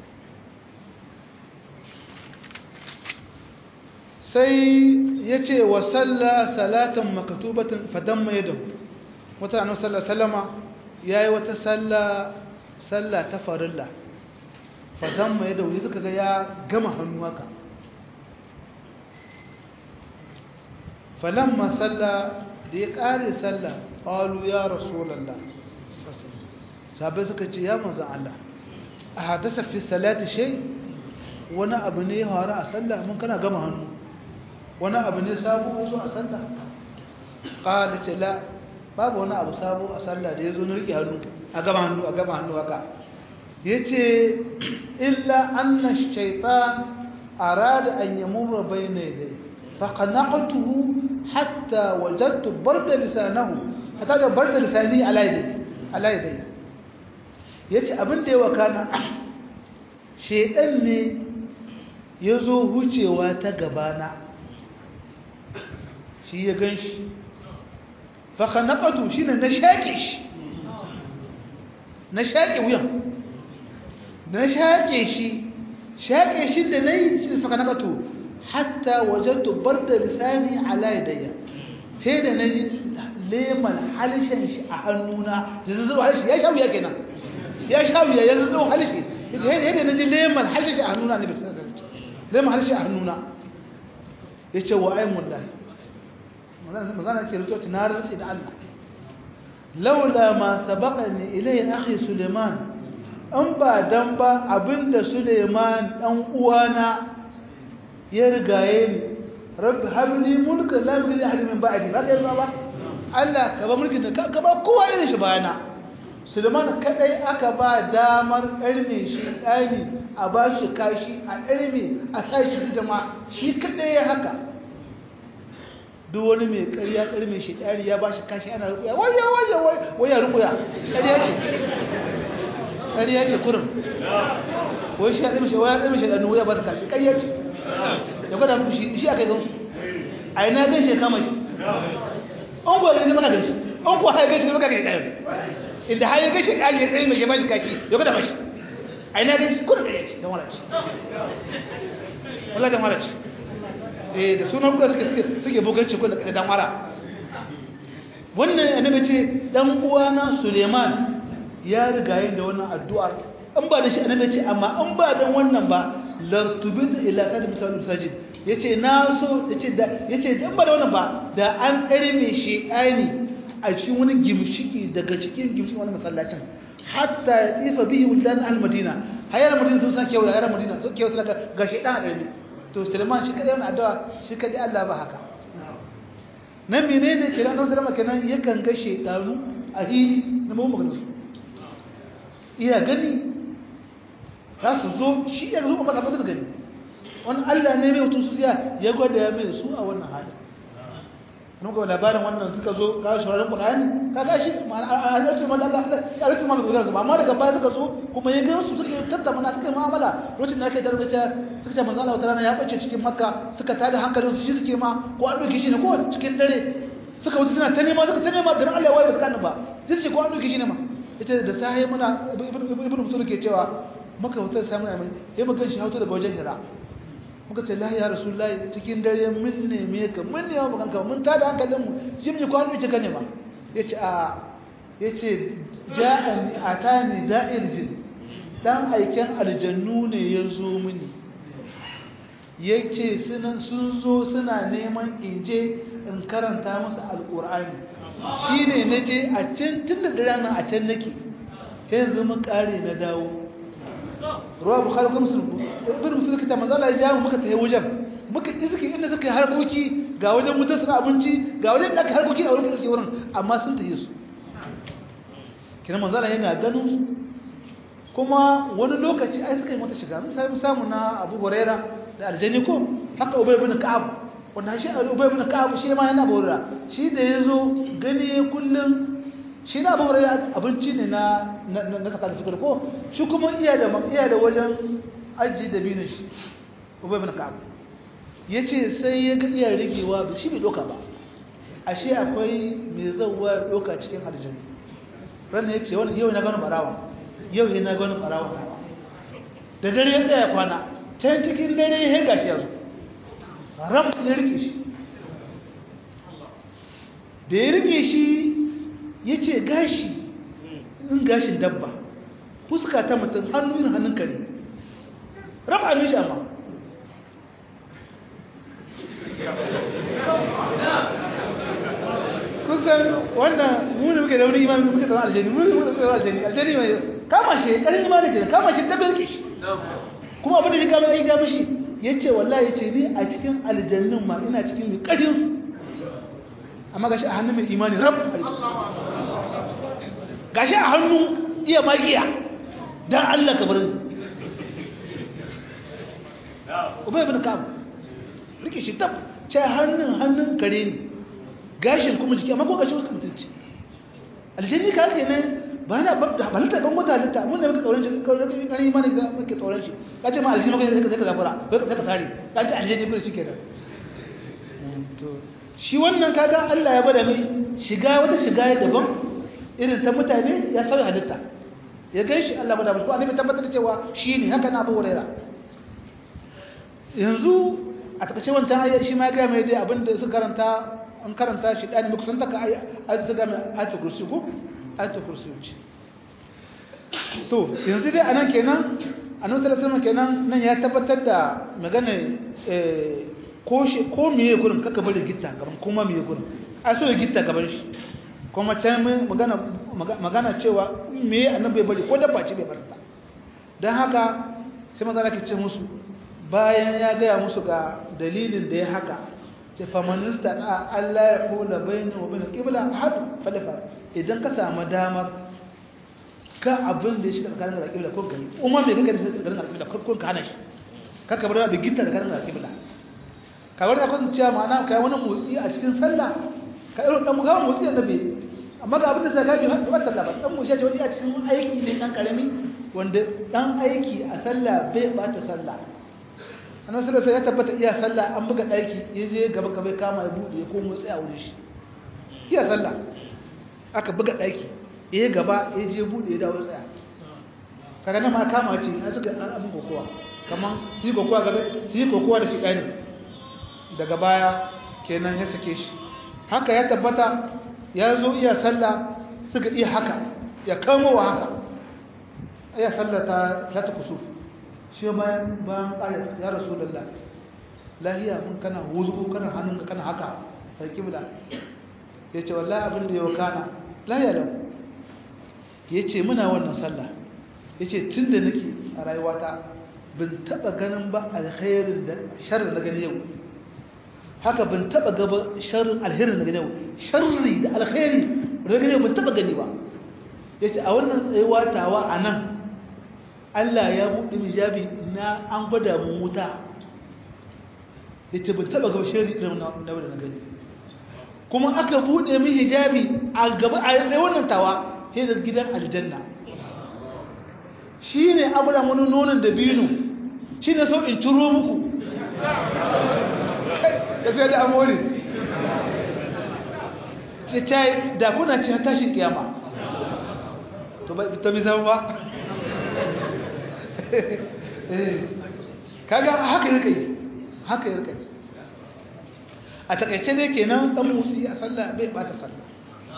sai ya ce wa salla salatan makatubatin fadan mai da wata annabi sallallahu salama ya yi wata salla salla ta farilla fadan mai da wani suka ga ya gama hannu haka falamma salla da ya kare salla qalu ya rasulullah sabai suka ce ya manzo Allah a hadasa fi salati shay wani abu ne ya faru a sallah mun kana gama hannu wani abu ne sabo zo a sallah qala ce la babu wani abu sabo a sallah da yazo na rike hannu a gama hannu a gama hannu haka yace illa anna ash-shaytan arada an yamurra bayna yaday faqana'tuhu hatta wajadtu barda lisanahu hatta da barda lisani ala yadayhi ala yadayhi yace abin da ya wakana shedan ne yazo hucewa ta gabana shi ya ganshi fa khanaqatu shine na shake shi na shake wuyan na shake shi shaƙe shi da nayi shi fa kanaqatu hatta wajadtu barda lisani ala yadayya sai da naji leman halishin shi a hannuna da zazzabu halishi ya sha wuya kenan ya sha wuya ya zazzabu halishi yadda naji leman halishi a hannuna ne bai san leman halishi a hannuna ya ce wa aimun lahi magana ke rito na rantsi da Allah laula ma sabaqani ilayhi akhi Suleiman an ba dan ba abinda Suleiman dan uwana ya rigaye ni rabbi habli mulkan la yughni ahad min ba'di ba kai ba Allah ka ba mulkin da ka ba kowa irin shi bayana Suleiman kadai aka ba damar ƙarni shi ɗani a ba shi kashi a ƙarni a sa shi jama'a shi kadai ya haka duk wani mai ƙarya ƙarni shi ɗari ya ba shi kashi ana rukuya waya waya waya rukuya ƙarya ce ƙarya ce kurin wai shi ya ɗarmi shi waya ɗarmi shi ɗanu waya ba ta kashi ƙarya ce ya gwada muku shi shi aka yi gansu a ina gan shi ya kama shi an kuwa gani maka gan shi an kuwa haifar shi maka gan shi inda har ya gan shi ɗari ya tsaye mai ya ba shi kaki ya gwada mashi a ina gan shi kurin ƙarya ce don wala ce wala don wala ce eh da sunan kuka suke suke buganci ko da dan wara wannan annabi ce dan uwana Suleiman ya riga yin da wannan addu'ar an ba da shi annabi ce amma an ba dan wannan ba lartubit ila qad misal sajid yace na so yace da yace dan ba da wannan ba da an me shi ani a cikin wani gimshiki daga cikin gimshikin wani masallacin hatta ifa bihi wulan al-madina hayar madina sun san kewa hayar madina sun kewa sun ga shi dan adami to Suleiman shi kadai wannan addu'a shi kadai Allah ba haka nan menene kenan nan Suleiman kenan yakan ga shedanu a hili na mu magana su iya gani za su zo shi ya zo maka ba gani wannan Allah ne mai mutu su ya ya gwada ya mai su a wannan hali mun ga labarin wannan suka zo ka shawaran Qur'ani ka ga shi a lokacin man Allah ya rufe ma bai gudana ba amma daga baya suka zo kuma ya ga su suka tattauna suka mu'amala lokacin da ake da rubuta suka ce manzo Allah wata rana ya bace cikin Makka suka tada hankalin su shi suke ma ko an doke shi ne ko cikin dare suka wuce suna ta nema suka ta nema garin Allah ya waye ba su kana ba sai ce ko an doke shi ne ma ita da sahi muna ibnu musul ke cewa muka wuce sai muna mai sai muka shi hauto daga wajen Hira muka ce lahi ya rasulullahi cikin dare mun neme ka mun ne mu kanka mun tada hankalin mu jimji kwano ki kane ma yace a yace ja'an atani da'ir jin dan aiken aljannu ne yazo mini yace sunan sun zo suna neman inje in karanta musu alqur'ani shine naje a can tun da dare nan a can nake yanzu mun kare na dawo ruwa bukhari ko muslim ibn muslim kita manzo Allah ya jawo muka tayi wajen muka iske inda suka harkoki ga wajen mutar suna abinci ga wajen da aka harkoki a wurin suke wurin amma sun tayi su kina manzo Allah yana ganin su kuma wani lokaci ai suka yi mata shiga mun sai samu na Abu Huraira da Aljani ko haka Ubay ibn Ka'ab wannan shi Ubay ibn Ka'ab shi ma yana bora shi da yazo gani kullun shi na abu da abinci ne na na kasa da fitar ko shi kuma iya da iya da wajen aji da binin shi ubay ibn ka'ab yace sai ya ga iya rigewa shi bai doka ba ashe akwai mai zawwa doka cikin aljanna ran yace wannan yau na gano barawa yau na gano barawa da dare ya tsaya kwana can cikin dare ya gashi yazo ram ya rike shi da ya rike shi ya ce gashi in gashin dabba fuska ta mutum hannu yin hannun kare raba ne shi amma kusan wannan muni muke da wani imami muke tsaron aljani muni muke tsaron aljani aljani mai kama shi ƙarin imani ke kama shi dabbar ke shi kuma abin da shi kama ya gama shi ya ce wallahi ya ce ni a cikin aljannin ma ina cikin mai ƙarin amma gashi a hannun mai imani rab gashi a hannu iya magiya don Allah ka bar Ubay ibn Ka'ab rike shi tab ce hannun hannun kare ne gashin kuma jiki amma ko gashi wasu mutunci aljanni ka ke nan ba na ba da balta kan wata halitta mun ne muka tsoron shi kan kan imani da muke tsoron shi ka ce ma aljanni maka zai ka zafara kai ka sare ka ce aljanni kuma shi kenan to shi wannan kaga Allah ya bada mai shiga wata shiga daban irin ta mutane ya sauya halitta ya gan shi Allah bada musu annabi tabbatar da cewa shi ne haka na Abu Huraira yanzu a takaice wancan ayat shi ma ya gaya mai dai abinda suka karanta an karanta shi ɗani mai kusanta ka ayat su gaya mai ayatul kursi ko ayatul kursi ce to yanzu dai anan kenan annabi sallallahu alaihi kenan nan ya tabbatar da magana ko shi ko miye gurin kaka bari gitta gaban kuma miye gurin a so ya gitta gaban shi kuma can magana magana cewa miye annabi bai bari ko dabba ce bai bar ta dan haka sai manzo Allah ke ce musu bayan ya gaya musu ga dalilin da ya haka ce famanista da Allah ya kula bayani wa bayan qibla ahad falafa idan ka samu damar ka abin da ya shiga tsakanin da qibla ko gani umma me kake da tsakanin da qibla ko ka hana shi kaka bar da gitta tsakanin da qibla ka wani akwai cewa ma'ana kai wani motsi a cikin sallah ka irin dan mugawa motsi da bai amma ga abin da sai ka bi ba sallah ba dan motsi ce wani a cikin aiki ne dan karami wanda dan aiki a sallah bai bata sallah annan sallallahu ya tabbata iya sallah an buga daki yaje gaba gaba kama ya bude ya komo tsaya wurin shi iya sallah aka buga daki yayi gaba yaje bude ya dawo tsaya kaga nan ma kama ce a suka abin kokowa kaman shi kokowa gaba shi kokowa da shi dani daga baya kenan ya sake shi haka ya tabbata ya zo iya sallah suka iya haka ya kamo wa haka iya sallah ta ta kusuf shi bayan bayan ƙayar ya rasu lalla lahiya mun kana wuzu kana hannunka kana haka sai kibla ya ce wallahi abin da ya kana lahiya lau ya ce muna wannan sallah ya ce tun da nake a rayuwata bin taɓa ganin ba alkhairin da sharri na gani yau haka bin taɓa gaba sharrin alherin na gani yau sharri da alkhairi na gani yau bin taɓa gani ba ya ce a wannan tsayuwa tawa a nan Allah ya buɗe hijabi na an gwada mu wuta ya ce ban taɓa gaba shari irin na da na gani kuma aka buɗe min hijabi a gaba a yanzu wannan tawa sai da gidan aljanna shi ne abura wani nonon da binu shi ne sau in ciro muku ya sai da amori ce ta da kuna ce tashin kiyama to bi zama ba kaga haka yake yi haka yake yi a takaice ne kenan dan motsi a sallah bai bata sallah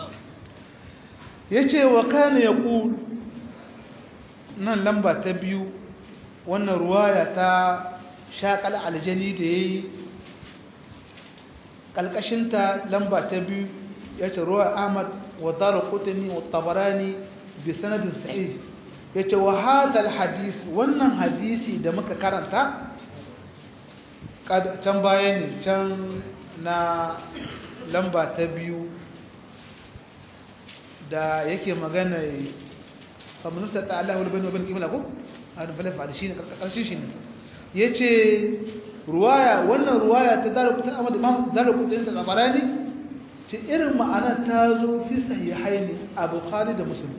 yace wa kana yaqul nan lamba ta biyu wannan ruwaya ta shaqal aljani da yayi kalkashin ta lamba ta biyu yace ruwa ahmad wa darqutni wa tabarani bi sanadin sahih ya ce wa hadal hadis wannan hadisi da muka karanta can baya ne can na lamba ta biyu da yake magana faminista ta Allah wani bane kimila ko a da falafa da shi ne ƙarshen shi ne ya ce ruwaya wannan ruwaya ta zara kutun amma da ma zara kutun ta tsabarani ce irin ma'ana ta zo fi sahihaini a bukhari da musulmi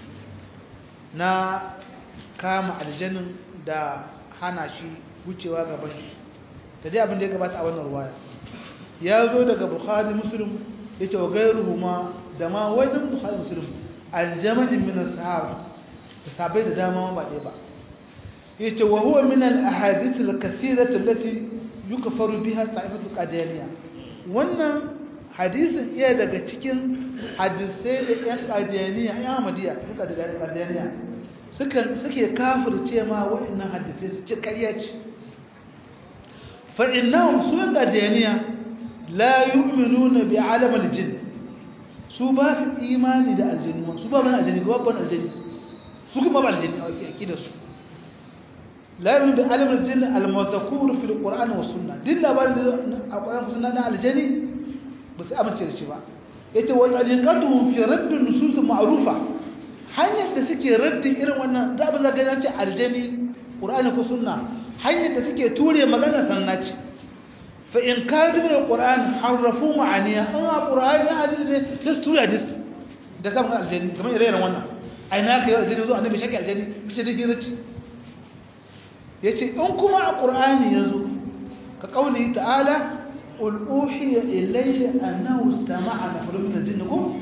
na kama aljanin da hana shi wucewa gaban shi da dai abin da ya gabata a wannan ruwaya ya zo daga bukhari muslim ya ce wa gairuhu ma da ma wajen bukhari muslim aljamanin min sahaba da sabai da dama ba ɗaya ba ya ce wa huwa min al-ahadith al-kathirah allati yukfaru biha ta'ifatu qadiyaniya wannan hadisin iya daga cikin hadisai da yan qadiyaniya yan ahmadiyya duka daga qadiyaniya suka suke kafirce ma wa'annan hadisai su ci ƙarya ce fa innahum su yan qadiyaniya la yu'minuna bi alam al-jinn su ba su imani da aljannu su ba ban aljanni ba ban aljanni su kuma ba aljanni a akidar su la yu'minu bi alam al-jinn al-mazkur fi al-qur'an wa sunnah din labarin da a qur'an ko sunna na aljanni ba su amince da shi ba yace wa aliqatuhum fi radd an-nusus ma'rufa hanyar da suke raddin irin wannan da ba za ga ce aljanni qur'ani ko sunna hanyar da suke ture magana sanna ce fa in kadu min al-qur'an harrafu ma'aniya an al-qur'ani hadisi ne sai su ture hadisi da zama aljanni kamar irin wannan ai na kai aljanni zo annabi shaki aljanni sai da hirci yace in kuma a qur'ani yazo ka kauli ta'ala qul uhiya ilayya annahu istama'a nafarun min al-jinn kum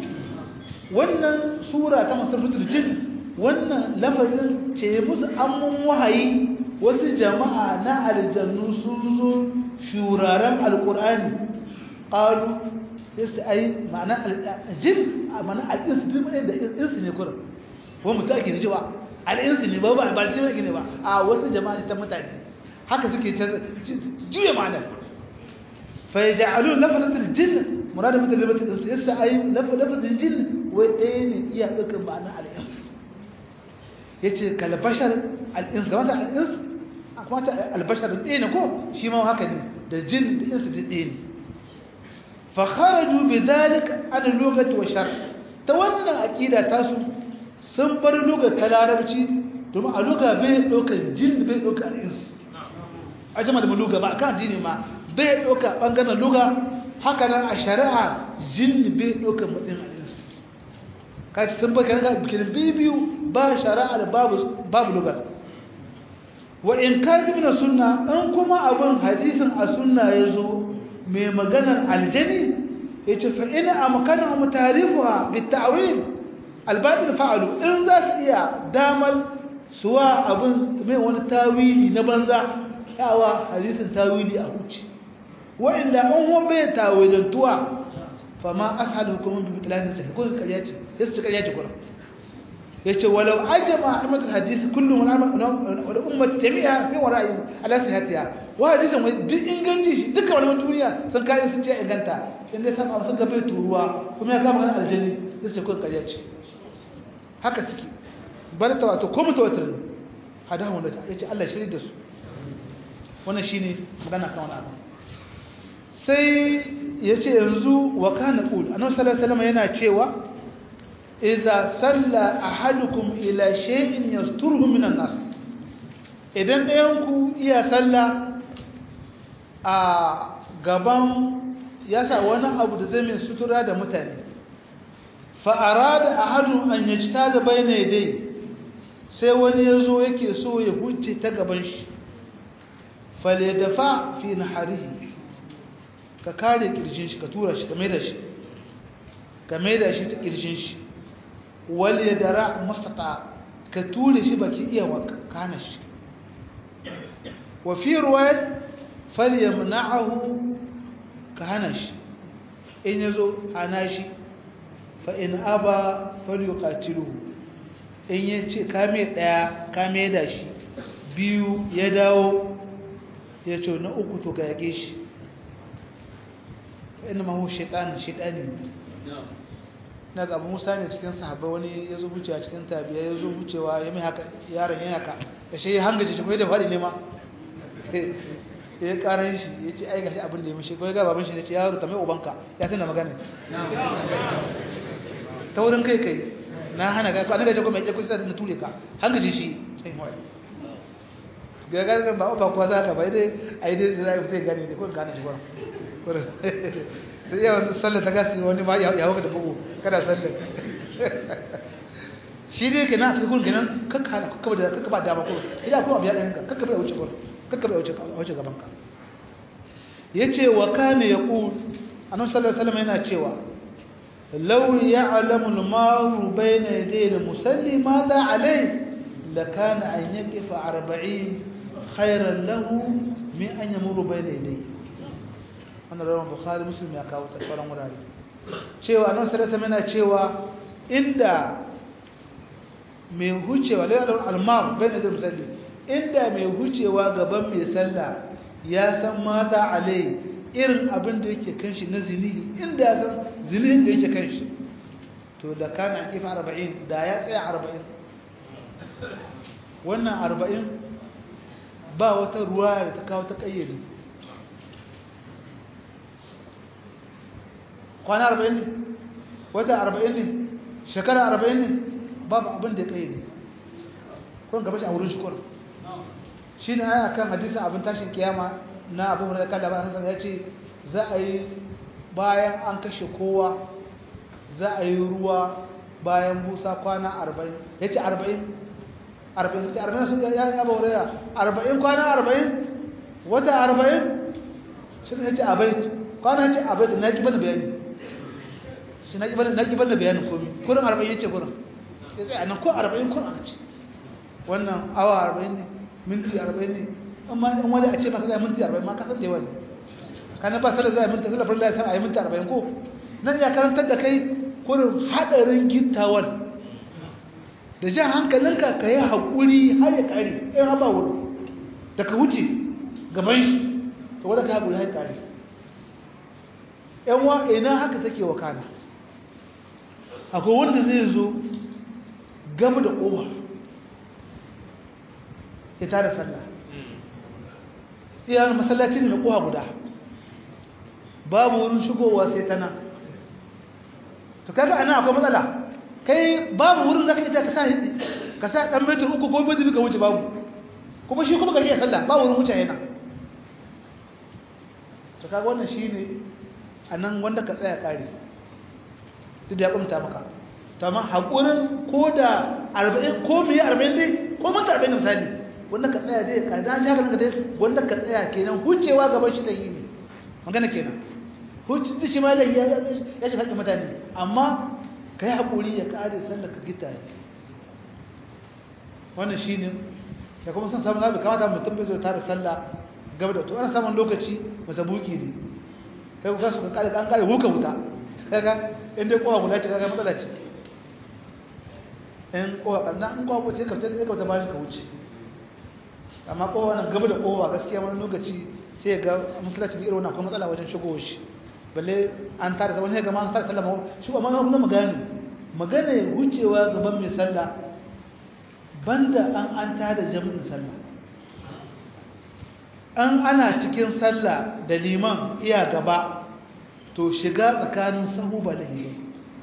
wannan sura ta masarfatul jinn wannan lafazin ce musu ammun wahayi wasu jama'a na aljannu sun zo shuraren alkur'ani qalu yasu ai ma'ana aljin ma'ana al'insu duk ne da insu ne kurin ko mutum ake ji ba al'insu ne ba ba ba shi ne ba a wasu jama'a ta mutane haka suke juya ma'ana fa yaj'alun lafzatul jinn murada mutum da mutum su yasa ai lafazin jinn wai ɗaya ne iya ɗaukar ma'ana al'insu yace kal bashar al'insu kamar al'insu kuma ta albashar ɗaya ne ko shi ma haka ne da jin da insu ɗaya ne fakharaju bi zalika an lugati wa shar ta wannan aqida tasu sun bar lugar ta larabci domin a luga bai ɗaukar jin bai ɗaukar ins ajama da luga ba kan addini ma bai ɗaukar ɓangaren luga haka nan a shari'a jin bai ɗaukar matsayin ins kaci sun bar kan bikin biyu ba shari'a da babu babu lugar wa in kan min sunna an kuma abun hadisin a sunna yazo mai maganar aljani yace fa in amkana mu tarifuha bit ta'wil albatil fa'alu in za su iya damal suwa abun mai wani tawili na banza yawa hadisin tawili a huci wa illa an wa bai tawilantuwa fama as'alukum bi bitlani sai kun kariyaci yace kariyaci kuma yace walau ajma ahmad hadisi kullu wal ummat jami'a fi wara'i ala sihhatiha wa hadisin wai duk inganci shi duka wani duniya sun kai sun ce inganta in dai san sun ga bai turuwa kuma ya kama kan aljanni sai ce kun kariya ce haka ciki bar ta wato ko mutawatir ne hada wanda ta yace Allah shiri da su wannan shine magana kan wannan sai yace yanzu wa kana qul annabi sallallahu alaihi wasallam yana cewa idza salla ahadukum ila shay'in yasturuhu minan nas idan ɗayan ku iya salla a gaban yasa wani abu da zai mai sutura da mutane fa arada ahadun an yajtada bayna yadayhi sai wani yazo yake so ya huce ta gaban shi falyadafa fi naharihi ka kare kirjin shi ka tura shi ka maida shi ka maida shi ta kirjin shi wal yadara mustata ka ture shi baki iya wa kana shi wa fi riwayat falyamna'ahu ka hana shi in yazo hana shi fa in aba falyuqatiluhu in yace ka me daya ka me da shi biyu ya dawo ya ce na uku to ga yage shi fa inna ma hu shaytan shaytani na ga abu musa ne cikin sahabbai wani ya zo wucewa cikin tabiya ya zo wucewa ya mai haka yaron ya haka ya shi hangaji shi kuma da faɗi ne ma ya karan shi ya ce ai gashi abin da ya mishi ko ya ga baban shi ne ce yaro ta mai ubanka ya tana magana ta wurin kai kai na hana ga ko an gaje ko mai ko sai da ture ka hangaji shi sai hoye ga ga ba uba ko za ka bai dai ai dai zai sai gani da ko gane shi gurin da yawan sallar ta gasi wani ba ya hauka da bugu kada sallar shi dai ke na ta gurin kenan kakka hana kakka da kakka ba dama ko idan kuma biya ɗayan ka kakka bai wuce gurin kakka bai wuce gaban ka yace wa kana yaqul annabi sallallahu alaihi wasallam yana cewa law ya'lamu al-maru bayna yaday al-musalli madha alayhi lakana an yaqifa 40 khayran lahu min an yamuru bayna yadayhi wannan rawan bukhari muslim ya kawo ta sauran wurare cewa nan sarata mana cewa inda mai hucewa lai almar bai da musalli inda mai hucewa gaban mai sallah ya san mata alai irin abin da yake kan shi na zinihi inda ya san zinihin da yake kan shi to da kana kifa arba'in da ya tsaya arba'in wannan arba'in ba wata ruwa da ta kawo ta kayyade kwana arba'in ne wata arba'in ne shekara arba'in ne babu abin da ya kai ne kun gaba shi a wurin shukur shi ne aya kan hadisin abin tashin kiyama na abu da kan labarin sa ya ce za a yi bayan an kashe kowa za a yi ruwa bayan busa kwana arba'in ya ce arba'in arba'in sai arba'in sun ya ya bauraya arba'in kwana arba'in wata arba'in shi ne ya ce abait kwana ya ce abait na ki bane bayani shi na kibar na kibar da bayanin komai kurin 40 yace kurin sai a nan ko 40 kurin aka ce wannan awa 40 ne minti 40 ne amma in wani a ce maka zai minti 40 ma ka san da yawa ne kana ba sallar zai minti sallar farilla sai a yi minti 40 ko nan ya karantar da kai kurin hadarin gittawan da jan hankalinka ka yi haƙuri har ya ƙare in haɓa wuri da ka wuce gaban shi ka wadda ka haƙuri har ya ƙare yan wa ina haka take wakana akwai wanda zai zo gama da ƙowa ya tada sallah iya masallaci ne na ƙowa guda babu wurin shigowa sai ta nan to kaga ana akwai matsala kai babu wurin zaka ita ka sa ka sa dan metar uku ko metar ka wuce babu kuma shi kuma gashi ya sallah ba wurin wuce yana to kaga wannan shine anan wanda ka tsaya kare duk da ya kumta maka to amma hakurin ko da 40 ko me 40 dai ko mata 40 misali wanda ka tsaya dai ka dan haka ka dai wanda ka tsaya kenan hucewa gaban shi da yi ne magana kenan huce shi ma da ya ya shi hakkin mutane amma kai hakuri ya kare sallar ka gita wannan shine ya kuma san samu zabi kamata mutum bai zo tare sallah gaba da to ana samun lokaci masabuki ne kai ku kasu ka kare kan kare huka wuta kaga in dai kowa guda ce kaga matsala ce in kowa kanna in kowa ce ka sai ka ta bashi ka wuce amma kowa nan gaba da kowa gaskiya wani lokaci sai ga musulunci irin wannan akwai matsala wajen shigo shi balle an tare wani ga ma an tare sallama shi amma kuma magana magana wucewa gaban mai sallah banda an an tada jami'in sallah an ana cikin sallah da liman iya gaba to shiga tsakanin sahu ba lahi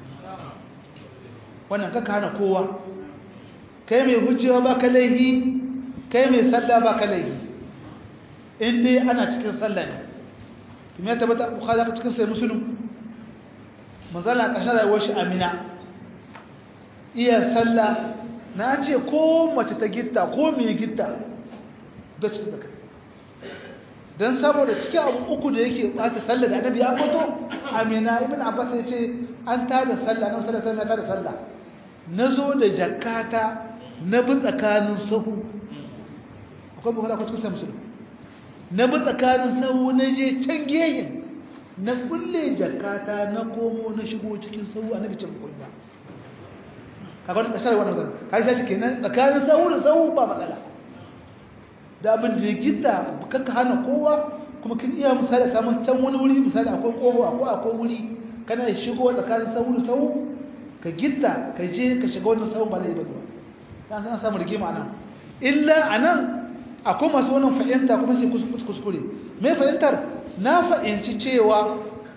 wannan kaka hana kowa kai mai hucewa ba ka laihi kai mai sallah ba ka laihi in dai ana cikin sallah ne kuma ya tabbata bukhari ka cikin sai muslim manzala kashin rayuwar shi amina iya sallah na ce ko mace ta gitta ko mai gitta da ci da kai don saboda cikin abu uku da yake bata sallah da annabi ya fito amina ibn abbas ya ce an tada sallah nan sallah sai na tada sallah na zo da jakata na bi tsakanin sahu akwai bukhari ko cikin sai muslim na bi tsakanin sahu na je can geyin na kulle jakata na komo na shigo cikin sahu annabi ce mu ba kaga da shar wannan zan kai sai kenan tsakanin sahu da sahu ba matsala da abin da ya gidda kanka hana kowa kuma kin iya misali samun can wani wuri misali akwai kogo akwai akwai wuri kana shigo tsakanin sahu da sahu ka gidda ka je ka shiga wannan sahu ba zai ba kan san samu rigima anan illa anan akwai masu wannan fahimta kuma sai kuskure me fahimtar na fahimci cewa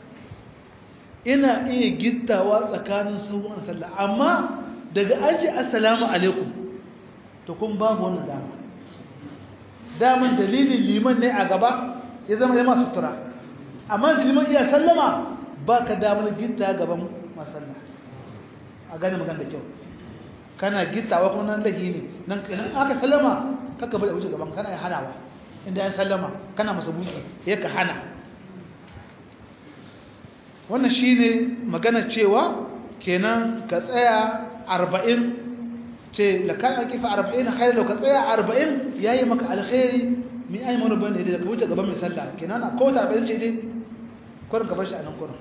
ina iya gittawa tsakanin sahu da sallah amma daga an ce assalamu alaikum to kun babu wannan dama daman dalilin liman ne a gaba ya zama yama sutura amma da liman iya sallama ba ka damar gitta gaban masalla a gane magana da kyau kana gittawa kuma nan lahi ne nan aka sallama kaka bari a wuce gaban kana ya hanawa inda ya sallama kana masa buki ya ka hana wannan shine magana cewa kenan ka tsaya arba'in ce da kan kifa arba'in khairu ka tsaya arba'in yayi maka alkhairi mi ai mana bane da ka wuce gaban mai sallah kenan a kowace arba'in ce dai kurin gaban shi a nan kurin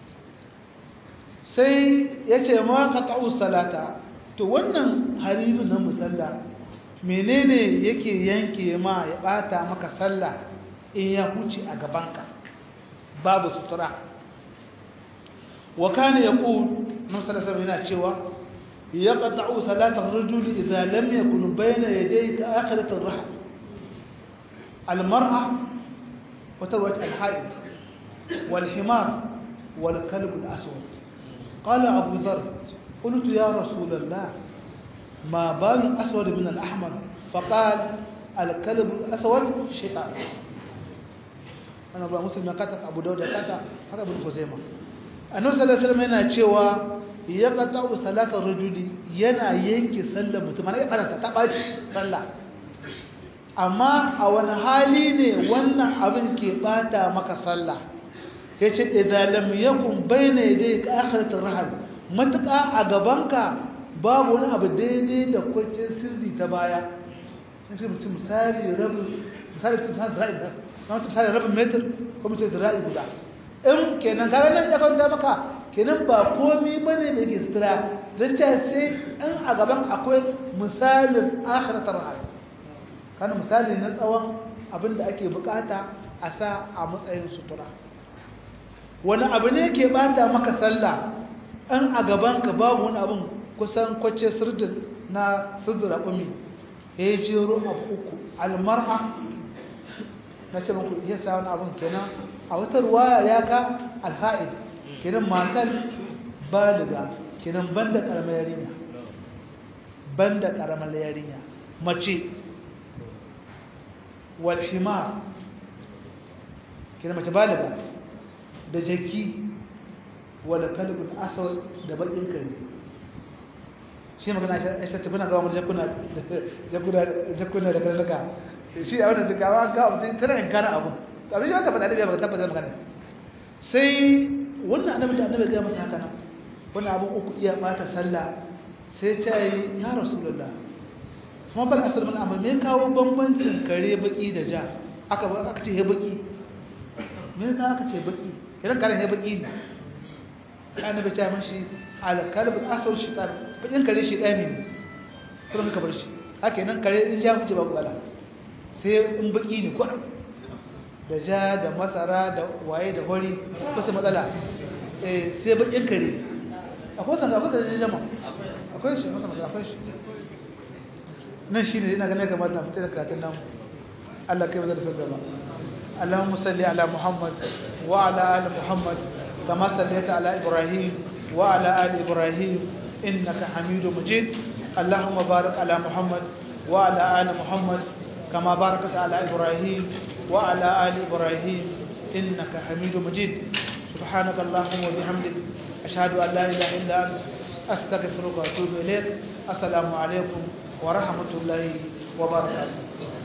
sai ya ce ma ka ta'u salata to wannan haribin na musalla menene yake yanke ma ya bata maka sallah in ya huce a gabanka babu sutura wa kana yaqul nan sallallahu yana cewa yaqta'u salata ar-rajuli idza lam yakun bayna yadayhi akhirat ar-rahl al-mar'a wa tawat al-haid wal-himar wal-kalb al-aswad qala abu dharr قلت يا رسول الله ما بال الأسود من الأحمر فقال الكلب الأسود شيطان أنا أبو مسلم كاتك أبو داود كاتك هذا ابن خزيمة النبي صلى الله عليه وسلم yana cewa ya qata salatar rajuli yana yanke sallar mutum ana fara ta baci sallah amma a wani hali ne wannan abin ke bata maka sallah yace idan lam yakun bayna yadayka akhiratur rahal matuƙa a gabanka babu wani abu daidai da kwanciyar sirri ta baya in ce mutum misali rabin misali tun san zira'i da na mutum misali rabin metar ko mutum zira'i guda in kenan kaga nan ya kwanta maka kenan ba komi bane da ke sutura don ce sai in a gaban akwai misalin akhiratar ra'ayi kana misali na tsawon abin da ake bukata a sa a matsayin sutura wani abu ne ke bata maka sallah in a gaban ka babu wani abin kusan kwace sirdin na sirdin raƙumi ya yi jero abu uku almar'a na ce muku iya sa wani abin kenan a wata ruwaya ya ka alha'id kenan matar baliga kenan banda karamar yarinya banda karamar yarinya mace wal himar kenan mace baliga da jaki wala kalbin aswad da bakin kare shi magana aisha ta bana ga wani jakuna jakuna jakuna da karnuka shi a wannan dukawa ga mutum tana in kana abu abin shi wata faɗa da ba tabbata magana sai wannan annabi da annabi ga masa haka nan wannan abun uku iya bata sallah sai ta yi ya rasulullah kuma bal asr min amal me kawo bambancin kare baki da ja aka aka ce he baki me ka aka ce baki kiran kare he baki ne annabi ta mashi al kalb asr shaitan bakin kare shi dai ne kuma ka bar shi haka nan kare in ja kuce babu ala sai in baki ne ko da ja da masara da waye da hori ba su matsala sai bakin kare akwai sanda akwai da jama akwai shi masa matsala akwai shi nan shi ne ina ganin kamar na fita da karatun namu Allah kai bazar sun gaba Allahumma salli ala Muhammad wa ala ali Muhammad kama sallaita ala Ibrahim wa ala ali Ibrahim innaka Hamidum Majid Allahumma barik ala Muhammad wa ala ali Muhammad kama barakta ala Ibrahim وعلى آل إبراهيم إنك حميد مجيد سبحانك اللهم وبحمدك أشهد أن لا إله إلا أنت أستغفرك وأتوب إليك السلام عليكم ورحمة الله وبركاته